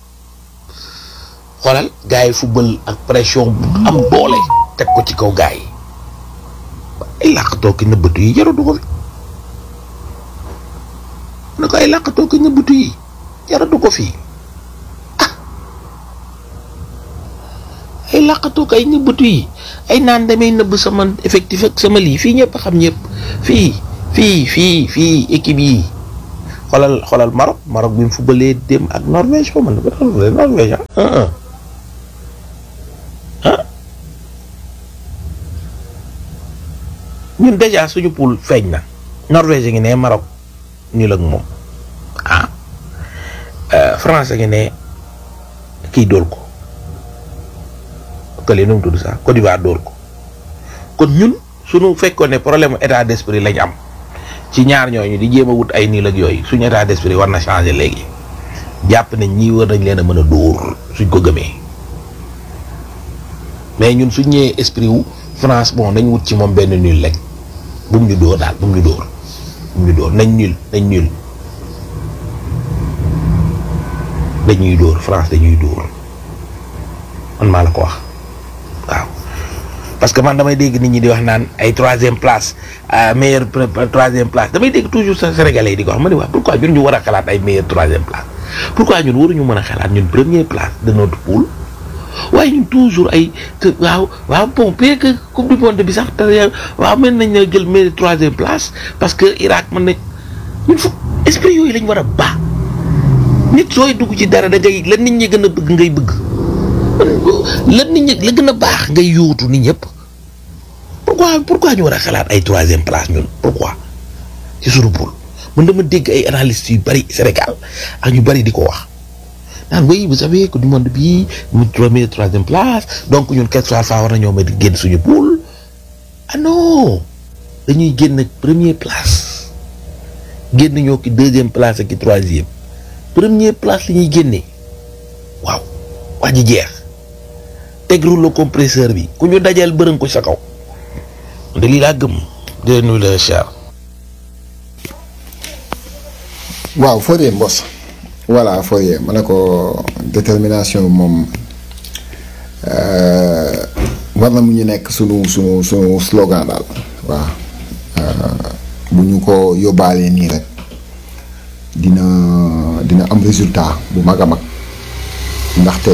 xoolal gars yi football ak pression bu am doole teg ko ci kaw gars yi ay làq tooki nëbbatu yi jaru du ko fi na ko ko ay làqatoo ko ñëbbatu yi jaratu ko fii ah ay làqatoo ko ay ñëbbatu yi ay naan damay nëbb sama effectif ak sama lii fii ñëpp xam ñëpp fii fii fii fii équipe yi xoolal xoolal Maroc Maroc bi mu fubalee dem ak Norvège xaw ma ne ko Norvège ah ah ñun déjà suñu poule feeñ na Norvège ngi ne Maroc nii la ak moom ah France ngi ne kii dóor ko kële nu mu tudd sax Côte d'Ivoire dóor ko kon ñun suñu fekkoon ne problème état d'esprit lañ am ci ñaar ñooñu di jéem a wut ay niil ak yooyu suñu état d'esprit war na changer léegi jàpp nañ ñii war nañ leen a mën a dóor suñ ko gëmee mais ñun suñ ñëwee esprit wu France bon nañ wut ci moom benn nul rek bu mu ñu dóor daal bu mu ñu dóor bu mu ñu dóor nañ nul nañ nul dañuy dóor France dañuy dóor man maa la ko wax waaw parce que man damay dégg nit ñi di wax naan ay troisième place meilleure troisième place damay dégg toujours sa sénégalais yi di ko wax ma ne waa pourquoi ñun ñu war a xalaat ay meilleure troisième place pourquoi ñun waruñu mën a xalaat ñun première place de notre poule waaye ñun toujours ay waaw waaw bon peut que coupe du monde bi sax te waaw mën nañ na jël meilleure troisième place parce que Irak mën nañ ñun fu esprit yooyu lañ war a baax nit sooy dugg ci dara da ngay la nit ñi gën a bëgg ngay bëgg la nit ñi la gën a baax ngay yóotu nit ñëpp pourquoi pourquoi ñu war a xalaat ay troisième place ñun pourquoi ci suñu poule man dama dégg ay analystes yu bari Sénégal ak ñu bari di ko wax naan oui vous savez que du monde bii mu premier troisième place donc ñun quelque soit fa war nañoo ma di génn suñu poule ah non dañuy génn première place génn ñoo ki deuxième place ak ki troisième première place li ñuy génnee waaw wax ji jeex teg rouleau compresseur bi ku ñu dajal bërën ko sa kaw de lii laa gëm de nuyu la cher waaw Fodé Mbos voilà Fodé ma ne ko détermination moom war na mu ñu nekk sunu sunu sunu slogan daal waaw bu ñu ko yóbbaalee nii rek dina dina am résultat bu mag a mag ndaxte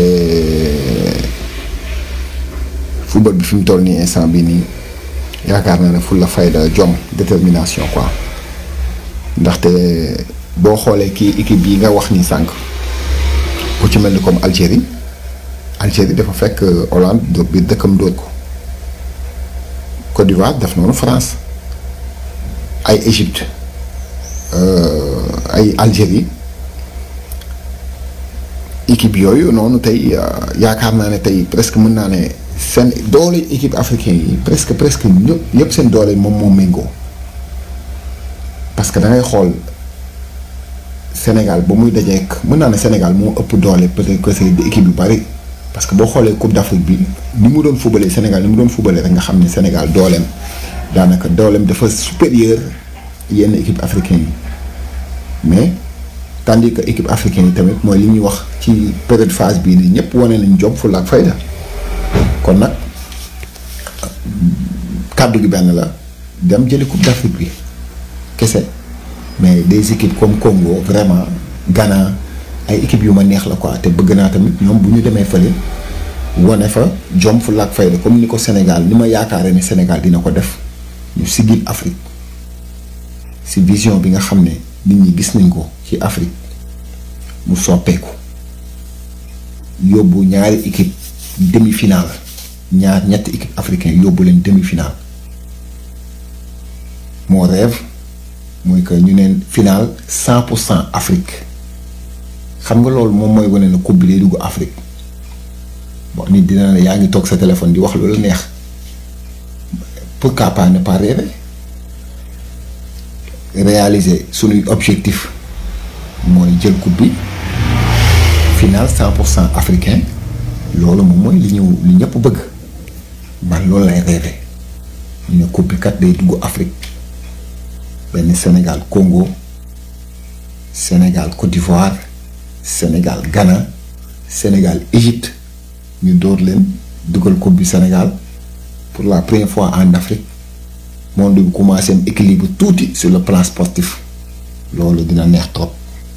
football bi fi mu toll nii instant bi nii yaakaar naa ne fu la fayda jom détermination quoi ndaxte boo xoolee kii équipe yi nga wax ni sànq ku ci mel ni comme Algérie Algérie dafa fekk Hollande dóor biir dëkkam dóor ko Côte d'Ivoire def noonu France ay Égypte ay Algérie équipe yooyu noonu tey yaakaar naa ne tey presque mën naa ne seen doole équipe africaine yi presque presque ñëpp ñëpp seen doole moom moo méngoo parce que da ngay xool Sénégal ba muy dajeek mën naa ne Sénégal moo ëpp doole peut-être que c'est des équipes yu bari parce que boo xoolee Coupe d'Afrique bi ni mu doon fubalee Sénégal ni mu doon fubalee rek nga xam ne Sénégal dooleem daanaka dooleem dafa supérieur yenn équipe africaine yi mais tandis que équipe africaine yi tamit mooy li ñuy wax ci période phase bii nii ñëpp wane nañ jom fulla ak fayda kon nag kàddu gi benn la dem jëli Coupe d'Afrique bi kese mais des équipes comme Congo vraiment Ghana ay équipes yu ma neex la quoi te bëgg naa tamit ñoom bu ñu demee fële wane fa jom fulla ak fayda comme ni ko Sénégal ni ma yaakaaree ni Sénégal dina ko def ñu sigil Afrique si vision bi nga xam ne nit ñi gis nañ ko ci Afrique mu soppeeku yóbbu ñaari équipe demi-finale ñaar ñetti équipe africain yóbbu leen demi-finale moo rêve mooy que ñu neen finale cent pour cent Afrique xam nga loolu moom mooy wane na coupe bi day dugg Afrique bon nit dina ne yaa ngi toog sa téléphone di wax lu la neex pourquoi pas ne pas rêver réaliser sunuy objectif mooy jël coupe bi finale cent pour cent africain loolu moom mooy li ñu li ñëpp bëgg man loolu lay rêvé ñu ne coupe bi kat day dugg Afrique benn Sénégal Congo Sénégal Côte d'Ivoire Sénégal Ghana Sénégal Égypte ñu dóor leen dugal coupe bi Sénégal pour la première fois en Afrique monde bi commencé am équilibre tuuti sur le plan sportif loolu dina neex trop.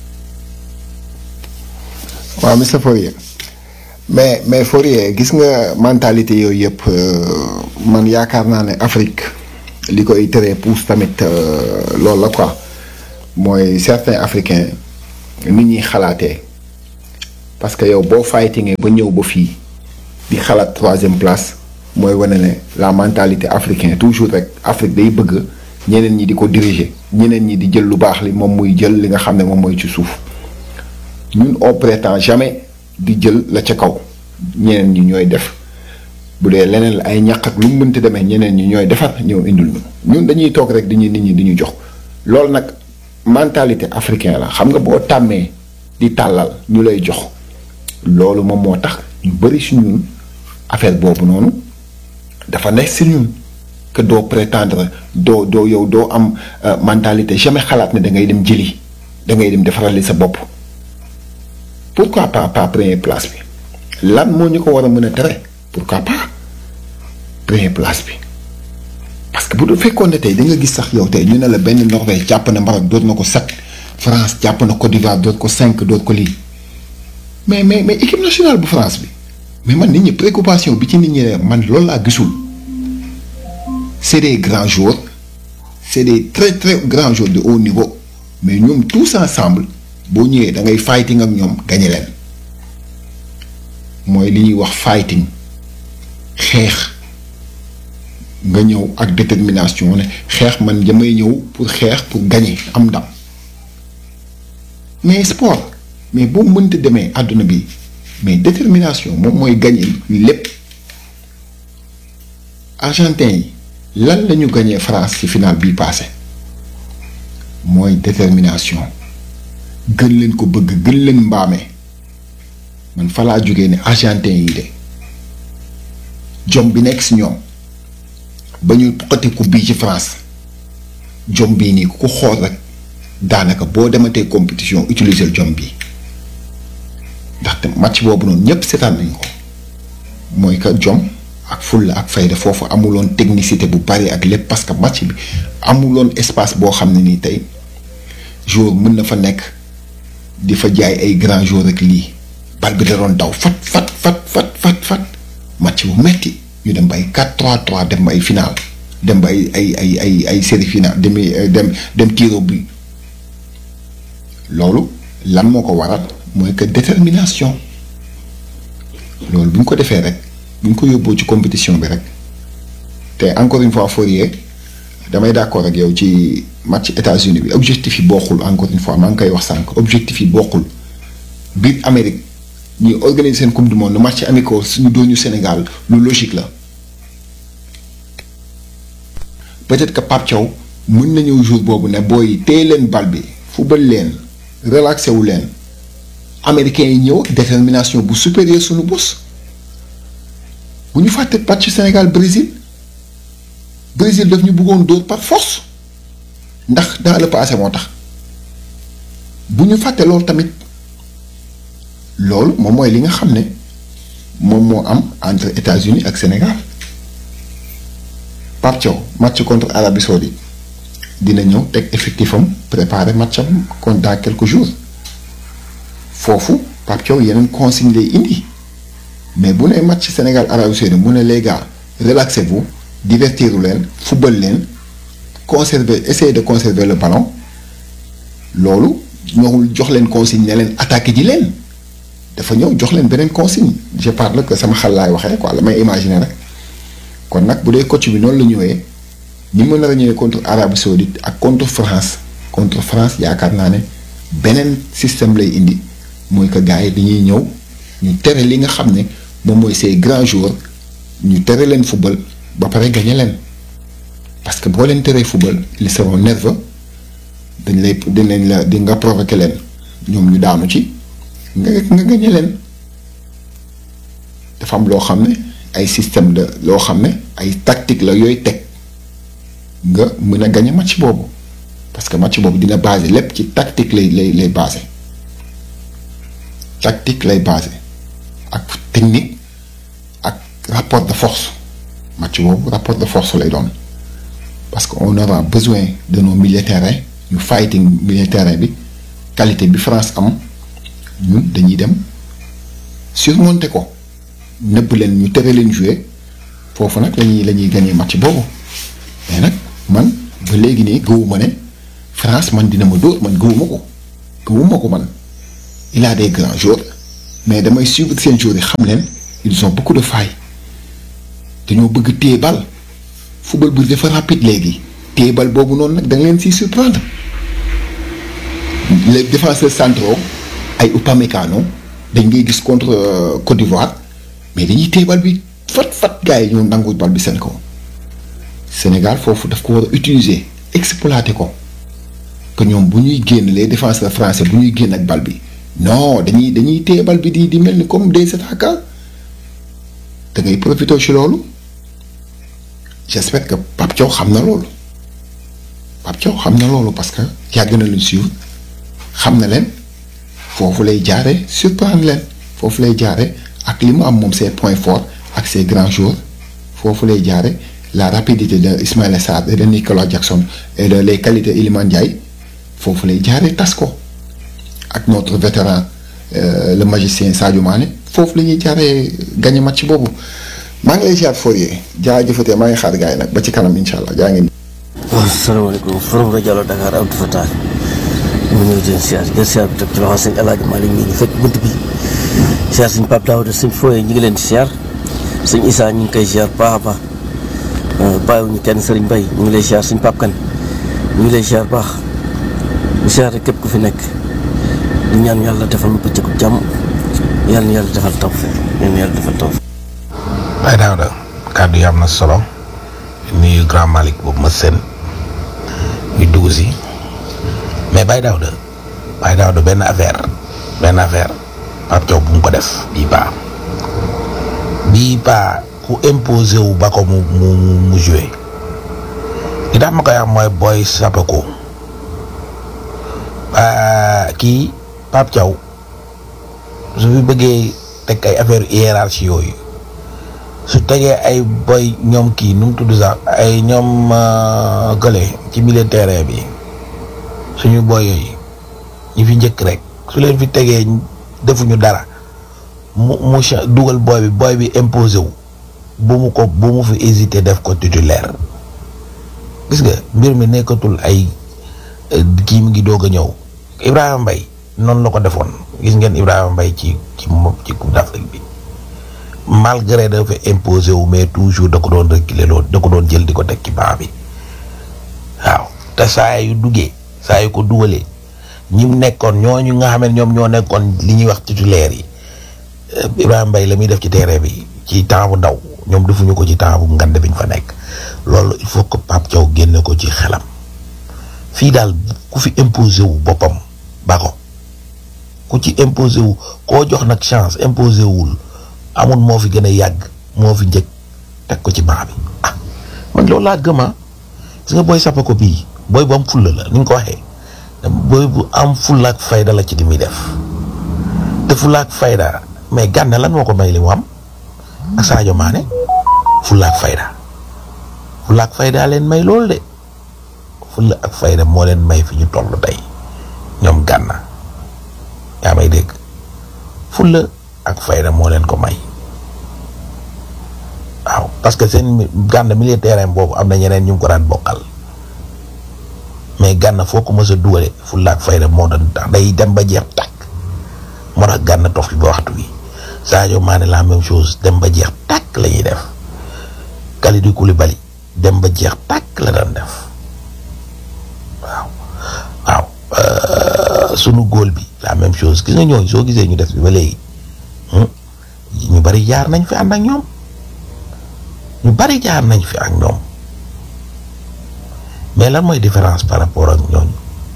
waaw monsieur Fourier mais mais Fourier gis nga mentalité yooyu yëpp man yaakaar naa ne Afrique li koy teree pousse tamit loolu la quoi mooy certains africains nit ñuy xalaatee parce que yow boo fightingee ba ñëw ba fii di xalaat troisième place mooy wane ne la mentalité africaine toujours rek Afrique day bëgg ñeneen ñi di ko diriger ñeneen ñi di jël lu baax li moom muy jël li nga xam ne moom mooy ci suuf. ñun on prétend jamais di jël la ca kaw ñeneen ñi ñooy def bu dee leneen la ay ñàq ak lu mu mënti demee ñeneen ñi ñooy defar ñëw indul ñu ñun dañuy toog rek di ñu nit ñi di ñu jox loolu nag mentalité africain la xam nga boo tàmmee di tàllal ñu lay jox loolu moom moo tax ñu bëri si ñun affaire boobu noonu dafa nekk si ñun que doo prétendre doo doo yow doo am mentalité jamais xalaat ne da ngay dem jëli da ngay dem defarali sa bopp. pourquoi pas pas première place bi lan moo ñu ko war a mën a tere pourquoi pas première place bi parce que bu du fekkoon ne tey da nga gis sax yow tey ñu ne la benn Norvège jàpp na Maroc doot na ko sept France jàpp na Côte d'Ivoire doot ko cinq doot ko lii mais mais mais équipe nationale bu France bi mais man nit ñi préoccupation bi ci nit ñi man loolu laa gisul c'est des grands joueurs c'est des très très grands joueurs de haut niveau mais ñoom tous ensemble. boo ñëwee da ngay fighting ak ñoom gañe leen mooy li ñuy wax fighting xeex nga ñëw ak détermination ne xeex man damay ñëw pour xeex pour gagner am ndam mais sport mais boo mënta demee àdduna bi mais détermination moom mooy gagner lépp argentin yi lan la ñu gagner France ci finale bii passé mooy détermination gën leen ko bëgg gën leen mbaame man fa laa jógee ne argentin yi de jom bi nekk si ñoom ba ñu xotti coupe bii ci France jom bii nii ku ko xool rek daanaka boo dematee compétition utiliser jom bii ndaxte match boobu noonu ñépp seetaan nañ ko mooy que jom ak fulla ak fayda foofu amuloon technicité bu bari ak lépp parce que match bi amuloon espace boo xam ne nii tey joueur mën na fa nekk di fa jaay ay grand joueur rek lii bal bi da doon daw fat fat fat fat fat fat match bu metti ñu dem ba ay 4-3-3 dem ba ay final dem ba ay ay ay ay ay série final demi dem dem tiro bi loolu lan moo ko waral mooy que détermination loolu bu ñu ko defee rek bu ñu ko yóbboo ci compétition bi rek te encore une fois Fourier damay d'accord ak yow ci match États-Unis bi objectif yi bokkul encore une fois maa ngi koy wax sànq objectif yi bokkul biir Amérique ñuy organiser seen coupe du monde match amicaux suñu dooñu Sénégal lu logique la peut-être que Pape Thiaw mën na ñëw jour boobu ne booy téye leen bal bi fubal leen relaxé wu leen américains yi ñëw détermination bu supérieur suñu bos bu ñu fàtte match Sénégal Brésil Brésil daf ñu bëggoon dóor par force ndax dans le passé moo tax bu ñu fàtte loolu tamit loolu moom mooy li nga xam ne moom moo am entre États-Unis ak Sénégal Pape Thiaw match contre Arabie Saoudite dina ñëw teg effectif am préparer match am contre dans quelques jours foofu Pape Thiaw yeneen consigne lay indi mais bu nee match Sénégal Arabie Saoudite mu ne les gars relaxez-vous divertiru leen football leen conserver essayer de conserver le ballon loolu ñëwul jox leen consigne ne leen attaqué ji leen dafa ñëw jox leen beneen consigne je parle que sama xel laay waxee quoi la may imaginer rek kon nag bu dee coach bi noonu la ñëwee ni mu nar a ñëwee contre Arabie Saoudite ak contre France contre France yaakaar naa ne beneen système lay indi mooy que gars yi dañuy ñëw ñu tere li nga xam ne moom mooy ces grands joueurs ñu tere leen football ba pare gagné leen parce que boo leen teree football ils seront nerveux dañ lay dinañ la di nga provoqué leen ñoom ñu daanu ci nga nga gagné leen dafa am loo xam ne ay système la loo xam ne ay tactique la yooyu teg nga mën a gagné match boobu parce que match boobu dina basé lépp ci tactique lay lay lay basé tactique lay basé ak technique ak rapport de force match boobu rapport de force lay doon parce que on aura besoin de nos milieux terrain ñu fighting milieu terrain bi qualité bi France am ñun dañuy dem surmonter ko nëbb leen ñu tere leen jouer foofu nag lañuy la ñuy gagné match boobu mais nag man ba léegi nii gëwuma ne France man dina ma dóor man gëwuma ko gëwuma ko man il a des grands joueurs mais damay suivre seen joueurs yi xam leen ils ont beaucoup de failles dañoo bëgg téye bal football bi dafa rapide léegi téye bal boobu noonu nag da nga leen siy surprendre les défenseurs centraux ay Upamecano dañ ngay gis contre euh, Côte d'Ivoire mais dañuy téye bal bi fat fat gars yi ñoo nangu bal bi seen kaw Sénégal foofu daf ko war a utiliser exploiter ko que ñoom bu ñuy génn les défenseurs français bu ñuy génn ak bal bi non dañuy dañuy téye bal bi di di mel ni comme des attaquants da ngay profité ci loolu j'espère que Pape Thiaw xam na loolu Pape Thiaw xam na loolu parce que yàgg na leen suivre xam na leen foofu lay jaare surprendre leen foofu lay jaare ak li mu am moom ses points forts ak ses grands joueurs foofu lay jaare la rapidité de Ismaïla Sarr et de Nicolas Jackson et de les qualités Iliman Ndiaye foofu lay jaare tas ko ak notre vétéran euh, le magicien Sadio Mané foofu la ñuy jaaree gagné match boobu maa ngi lay ziar Fourier jaajëfatee maa ngi xaar gars yi nag ba ci kanam incha allah jaa ngeen. waaw salaamaaleykum forum rajo Allo Dakar Abdou Fatah ñu ngi ñëw di leen siyaar jël siyaar bi teg ci loxo sëñ El Hadj Malick mi ñu fekk bunt bi siyaar sëñ Pape Daouda sëñ Foye ñu ngi leen di siyaar sëñ Issa ñu ngi koy siyaar baax a baax bàyyiwuñu kenn sëriñ Bay ñu ngi lay siyaar sëñ Pape Kane ñu ngi lay siyaar baax di siyaar rek képp ku fi nekk di ñaan yàlla defal ma bëccëgu jàmm yàlla na yàlla defal tawfeex yàlla na yàlla defal tawfeex Baye Daouda kàddu yi am na solo nuyu grand Malick boobu ma seen ñu dugg si mais Baye Daouda Baye Daouda benn affaire benn affaire Pape Thiaw bu mu ko def bii paa bii paa ku imposé wu ba ko mu mu mu joué li tax ma koy am mooy booy Sapako kii Pape Thiaw su fi bëggee teg ay affaire hiérarchie yooyu su tegee ay boy ñoom kii nu mu tudd sax ay ñoom gële ci milieu terrain bi suñu boy yooyu ñi fi njëkk rek su leen fi tegee defuñu dara mu mu cha- dugal boy bi boy bi imposé wu bu mu ko bu mu fi hésité def ko titulaire gis nga mbir mi nekkatul ay kii mu ngi doog a ñëw Ibrahima Mbaye noonu la ko defoon gis ngeen Ibrahima Mbaye ci ci mo- ci Coupe d'Afrique bi malgré dafa imposé wu mais toujours da ko doon reculer loolu da ko doon jël di ko teg ci banc bi waaw te saa yu duggee saa yu ko dugalee ñi mu nekkoon ñooñu nga xam ne ñoom ñoo nekkoon li ñuy wax titulaire yi Ibrahima Mbaye la muy def ci terrain bi ci temps bu ndaw ñoom defuñu ko ci temps bu ngand bi ñu fa nekk loolu il faut que Pape Thiaw génne ko ci xelam fii daal ku fi imposé wu boppam ba ko ku ci imposé wu koo jox nag chance imposé wul amul moo fi gën a yàgg moo fi njëkk teg ko ci banc bi ah man loolu laa gëm ah gis nga booy sappa ko bii booy bu am fulla la ni nga ko waxee booy bu am fulla ak fayda la ci li muy def te fulla ak fayda mais gànne lan moo ko may li mu am ak Sadio Mané fulla ak fayda fulla ak fayda leen may loolu de fulla ak fayda moo leen may fi ñu toll tey ñoom gànna yaa may dégg fulla ak fayda moo leen ko may waaw parce que seen gànn milieu terrain boobu am na ñeneen ñu ngi ko daan bokkal mais gànn foo ko mës a dugale fulla ak fayda moo doon tax day dem ba jeex tàkk moo tax gànn toog fi ba waxtu bi Sadio Mané la même chose dem ba jeex tàkk la ñuy def Kalidou Koulibaly dem ba jeex tàkk la daan def waaw waaw sunu góol bi la même chose gis nga ñooñu soo gisee ñu def bi ba léegi ñu bari jaar nañ fi ànd ak ñoom ñu bari jaar nañ fi ak ñoom mais lan mooy différence par rapport ak ñooñu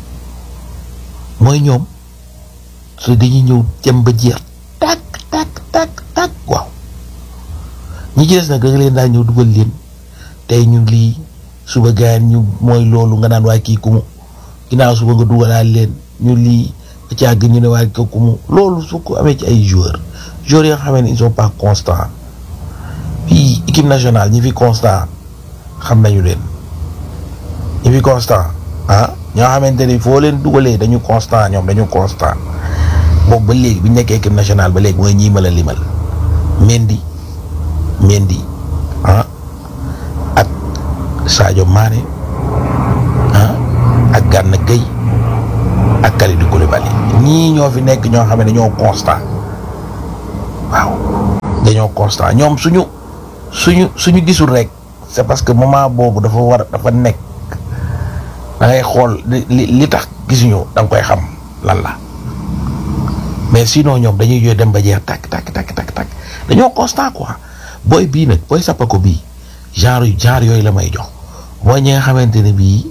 mooy ñoom su dañuy ñëw jëm ba jeex tàkk tàkk tàkk tàkk waaw ñi ci des nag nga leen daal ñëw dugal leen tey ñu lii suba gaan ñu mooy loolu nga naan waa kii ku mu ginnaaw suba nga dugalaal leen ñu lii ba ci àgg ñu ne waa kii ku mu loolu su ko amee ci ay joueurs joueurs yoo xam ne ils sont pas constants fii équipe nationale ñi fi constant xam nañu leen ñi fi constant ah ñoom ñoo xamante ni foo leen dugalee dañu constant ñoom dañu constant boobu ba léegi bi ñu nekkee équipe nationale ba léegi mooy ñii ma la limal Mendy Mendy ah ak Sadio Mané ah ak Gana Gueye ak Kalidou Koulibaly ñii ñoo fi nekk ñoo xam ne dañoo constant waaw dañoo constant ñoom suñu suñu suñu gisul rek c'est parce que moment boobu dafa war dafa nekk da ngay xool li li tax gisuñu da nga koy xam lan la mais sinon ñoom dañuy yooy dem ba jeex takk takk takk takk takk dañoo constant quoi booy bii nag booy sappako bii genre genre yooyu la may jox mooy ñi nga xamante ne bii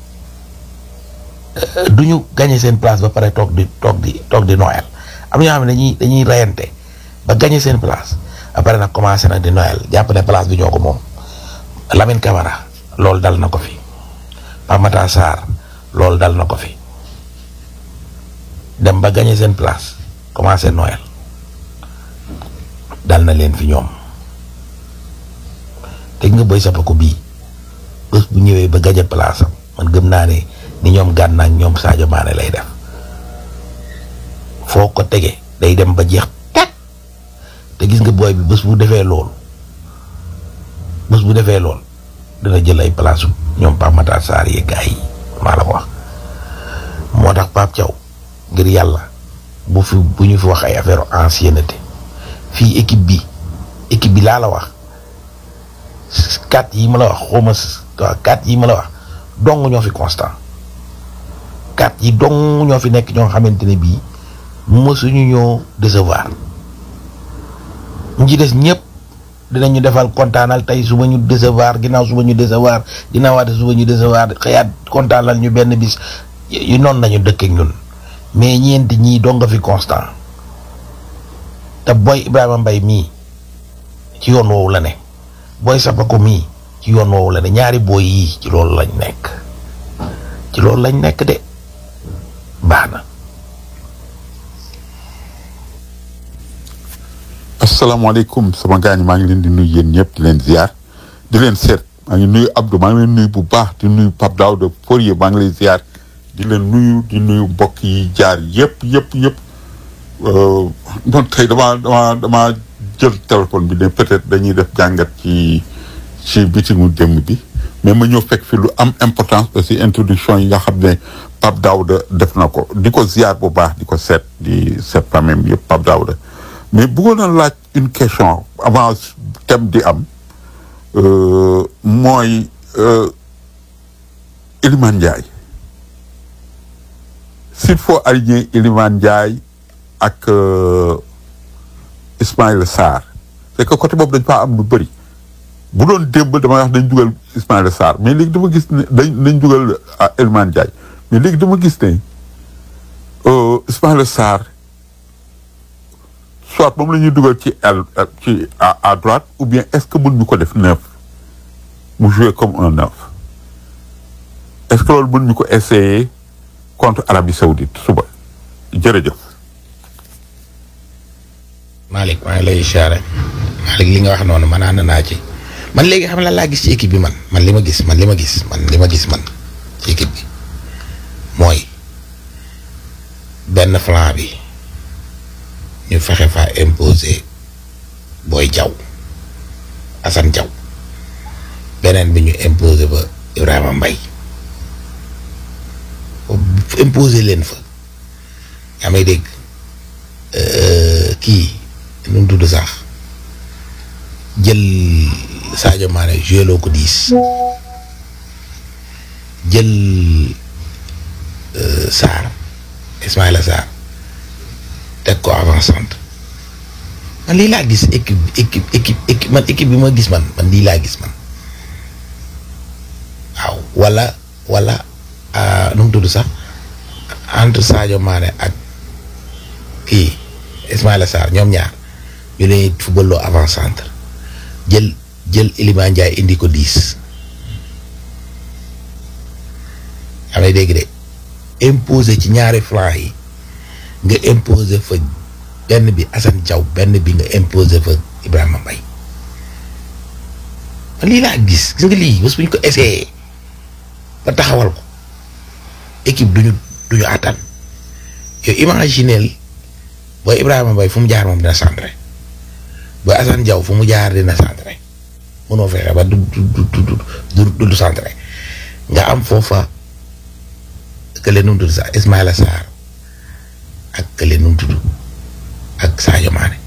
du ñu gagné seen place ba pare toog di toog di toog di noël am na ñoo xam ne dañuy dañuy reyante ba gagné seen place après nag commencé nag di noël jàpp ne place bi ñoo ko moom Lamine Camara loolu dal na ko fi Pape Matar Sarr loolu dal na ko fi dem ba gagné seen place commencé noël dal na leen fi ñoom te nga boy sappa ko bii bés bu ñëwee ba gagné place am man gëm naa ne ni ñoom Gana ak ñoom Sadio Mané lay def foo ko tege day dem ba jeex teg te gis nga booy bi bés bu defee loolu bés bu defee lool dina jël ay place ñoom Pape Matar Sarr yi gars yi maa la ko wax moo tax Pape Thiaw ngir yàlla bu fi bu ñu fi wax ay affaire ancienneté fii équipe bi équipe bi laa la wax quatre yi ma la wax xawma waaw quatre yi ma la wax dong ñoo fi constant quatre yi dong ñoo fi nekk ñoo xamante ne bii mësuñu ñoo décevoir ñu ci des ñëpp dinañu defal kontaanal tey suba ñu décevoir ginnaaw suba ñu décevoir ginnaaw waate suba ñu décevoir xëyaat kontaanal ñu benn bis yu noonu nañu dëkk ak ñun mais ñeenti ñii dong nga fi constant te booy Ibrahima Mbaye mii ci yoon woowu la ne booy Sapako mii ci yoon woowu la ne ñaari booy yii ci loolu lañ nekk ci loolu lañ nekk de baax na. asalaamaaleykum sama gars ñi maa ngi leen di nuyu yéen ñëpp di leen ziar di leen seet maa ngi nuyu Abdou maa ngi leen nuyu bu baax di nuyu Pape Daouda Fourier maa ngi lay ziar di leen nuyu di nuyu mbokk yi jaar yëpp yëpp yëpp bon tey damaa damaa damaa jël téléphone bi ne peut-être dañuy def jàngat ci ci bitimu démb bi mais ma ñëw fekk fi lu am importance aussi introduction yi nga xam ne Pape Daouda def na ko di ko ziar bu baax di ko seet di seet famille yëpp Pape Daouda mais bëggoon na laaj une question avant thème di am mooy Iliman Ndiaye s'il faut aligner Iliman Ndiaye ak Ismaïla Sarr c'est que côté boobu dañ faa am lu bëri bu doon démb damay wax dañ dugal Ismaïla Sarr mais léegi dama gis ne dañ dañ dugal Iliman Ndiaye mais léegi dama gis ne Ismaïla Sarr soit moom la ñuy dugal ci aile ci à à droite ou bien est-ce que mën ñu ko def neuf mu jouer comme un neuf est-ce que loolu mën ñu ko essayer contre Arabie Saoudite suba jërëjëf. Malick maa ngi lay siyaare Malick li nga wax noonu man ànd naa ci man léegi xam la laa gis ci équipe bi man man li ma gis man li ma gis man li ma gis man ci équipe bi mooy benn flanc bi. ñu fexe fa imposer booy jaw Assane jaw beneen bi ñu imposer ba Ibrahima Mbaye imposer leen fa yaa may dégg kii nu mu tudd sax jël Sadio Mané joué loo ko diis jël Sarr Ismaïla Sarr teg ko avant centre man lii laa gis équipe équipe équipe équipe man équipe bi ma gis man man lii laa gis man waaw wala wala nu mu tudd sax entre Sadio Mané ak kii Ismaïla Sarr ñoom ñaar ñu leen footballoo avant centre jël jël Iliman Ndiaye indi ko dix amay dégg de imposé ci ñaari flanc yi nga imposer fa benn bi Assane Diaw benn bi nga imposer fa Ibrahima Mbaye man lii laa gis gis nga lii bés bu ñu ko essayé ba taxawal ko équipe duñu duñu attan yow imagineel booy Ibrahima Mbaye fu mu jaar moom dina centré booy Assane Diaw fu mu jaar dina centré mënoo fexe ba du du du du du du centré nga am foofa kële nu mu tudd sax Ismaïla Sarr ak kële nu mu tudd ak Sadio Mané